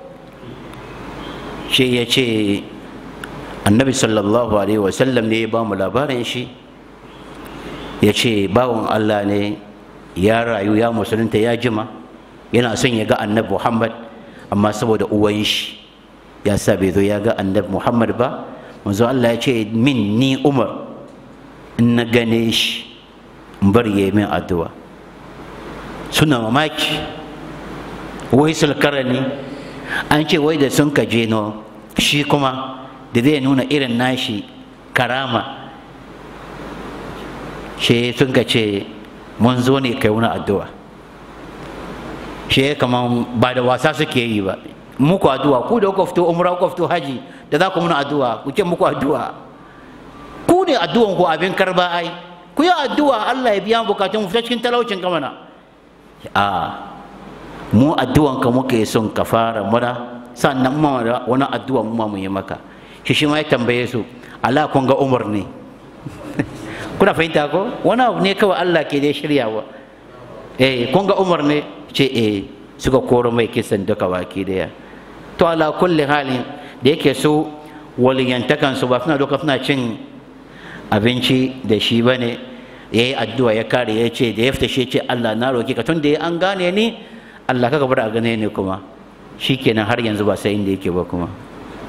shi ya ce annabi sallallahu alaihi wasallam ne ya ba mu labarin shi ya ce bawan allah ne ya rayu ya musulunta ya jima yana son ya ga annabi muhammad amma saboda uwan shi ya sa bai zo ya ga annabi muhammad ba manzo allah ya ce min ni umar in na gane shi in bar ya min addu'a suna mamaki wai sulkarani an ce wai da sun ka je no shi kuma da zai nuna irin nashi karama shi sun ka ce mun zo ne kai wani addu'a shi kaman ba da wasa suke yi ba muku addu'a ku da kuka fito umra kuka fito haji da za ku muna addu'a ku ce muku addu'a ku ne addu'an ku abin karba ai ku yi addu'a Allah ya biya bukatun fita cikin talaucin kamana a mu addu'an ka muke son ka fara mura sannan mu wani addu'a mu ma mu yi maka shi shi ma ya tambaye su Allah kun ga Umar ne kuna fahimta ko wani abu ne kawai Allah ke dai shiryawa eh kun ga Umar ne ce eh suka koro mai kisan duka baki daya to ala kulli halin da yake su waliyantakan su ba suna doka suna cin abinci da shi bane ya yi addu'a ya kare ya ce da ya fita shi ce Allah na roki ka tun da an gane ni Allah ka bar a gane ni kuma shikenan har yanzu ba sai inda yake ba kuma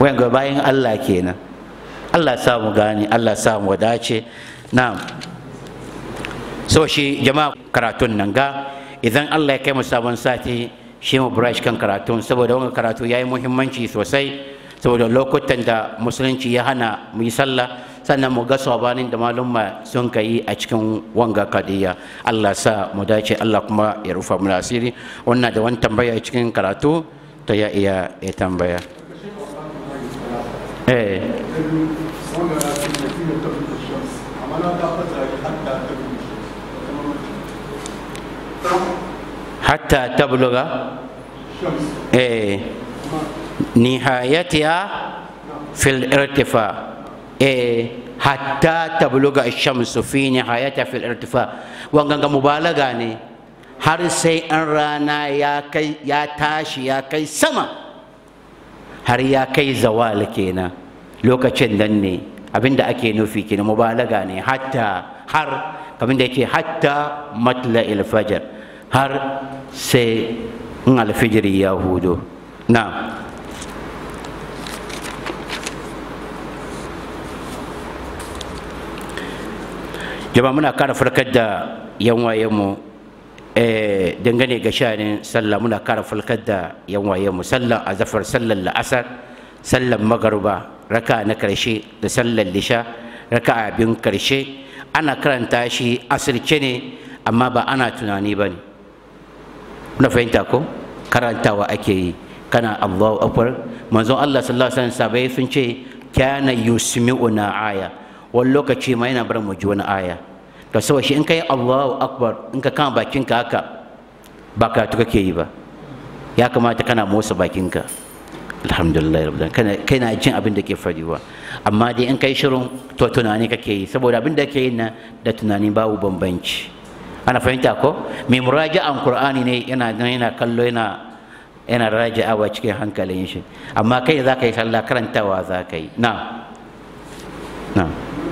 wayan ga bayan Allah kenan Allah sa mu gane Allah sa mu dace na'am so shi jama'a karatun nan ga idan Allah ya kai mu sabon sati shi mu brush kan karatun saboda wannan karatu yayi muhimmanci sosai saboda lokutan da musulunci ya hana mu yi sallah sannan mu ga sabanin da malumma sun kai a cikin wanga kadiya Allah sa mu dace Allah kuma ya rufa mu asiri wannan da wani tambaya cikin karatu to ya iya ya tambaya eh hatta tabluga eh nihayatiha fil irtifa eh hatta tabluga shamsu fi nihayatiha fil irtifa wanga ga mubalaga ne har sai an rana ya kai ya tashi ya kai sama har ya kai zawal kenan lokacin nan ne abinda ake nufi kenan mubalaga ne hatta har kamar da yake hatta matla fajr har sai in alfijiri ya hudu na jama muna kara farkar da yan wayenmu dangane ga shanin sallah muna kara farkar da yan wayenmu sallan azafar sallan la'asar sallan magaruba raka na karshe da sallan lisha raka abin karshe ana karanta shi asirce ne amma ba ana tunani ba ne na fahimta ko karantawa ake yi kana allahu akbar manzon allah sallallahu alaihi wasallam sabai sun ce kana yusmi'una aya wani lokaci ma yana bar mu ji wani aya to saboda shi in kai allahu akbar in ka kama bakinka haka ba karatu kake yi ba ya kamata kana motsa bakinka alhamdulillah rabbil kana kana jin abin da ke fadiwa amma dai in kai shirin to tunani kake yi saboda abin da kake yi na da tunani babu bambanci ana fahimta ko mai muraja'an qur'ani ne yana yana kallo yana yana raja'awa cikin hankalin shi amma kai za ka yi sallah karantawa za ka yi na na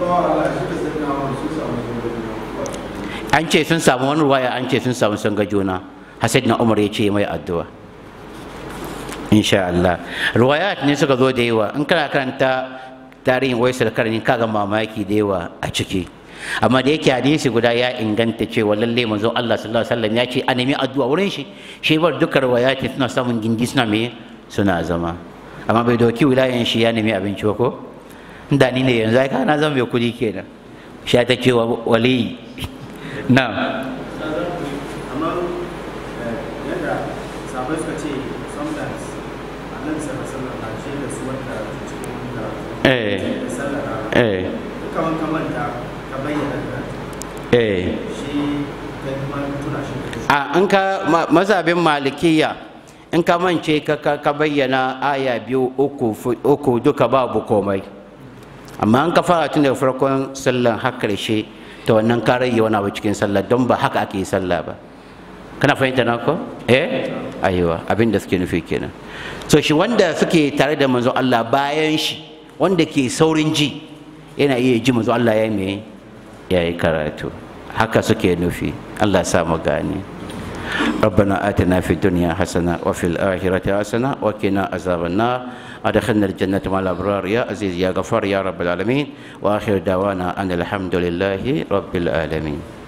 an ce sun samu wani ruwaya an ce sun samu sun ga juna hasid na umar ya ce mai addu'a insha Allah ruwayat ne suka zo da yawa in kana karanta tarihin waisar karni kaga mamaki da yawa a ciki amma da yake hadisi guda ya inganta cewa lalle manzo Allah sallallahu alaihi wasallam ya ce a nemi addu'a wurin shi shi bar duka riwayati suna samun gindi suna me suna zama amma bai doki wilayan shi ya nemi abinci ba ko da ni ne yanzu ai kana zan bai kudi kenan shi ta ce wa wali na amma yadda sabai suka ce sometimes annabi sallallahu alaihi wasallam na ce da su wanda cikin wanda eh sallah eh kaman kaman ta ka bayyana da eh shi kai kuma tuna shi a in ka mazhabin malikiya in ka mance ka ka ka bayyana aya biyu uku fu- uku duka babu komai amma in ka fara tun daga farkon sallan har karshe to wannan ka rage wani abu cikin sallah don ba haka ake yi sallah ba kana fahimta na ko eh aiwa abin da suke nufi kenan so shi wanda suke tare da manzon Allah bayan shi wanda ke saurin ji yana iya ji manzon Allah ya yi me ya yi karatu haka suke nufi Allah sa mu gane ربنا آتنا في الدنيا حسنة وفي الآخرة حسنة وقنا عذاب النار أدخلنا الجنة مع الأبرار يا عزيز يا غفار يا رب العالمين وآخر دعوانا أن الحمد لله رب العالمين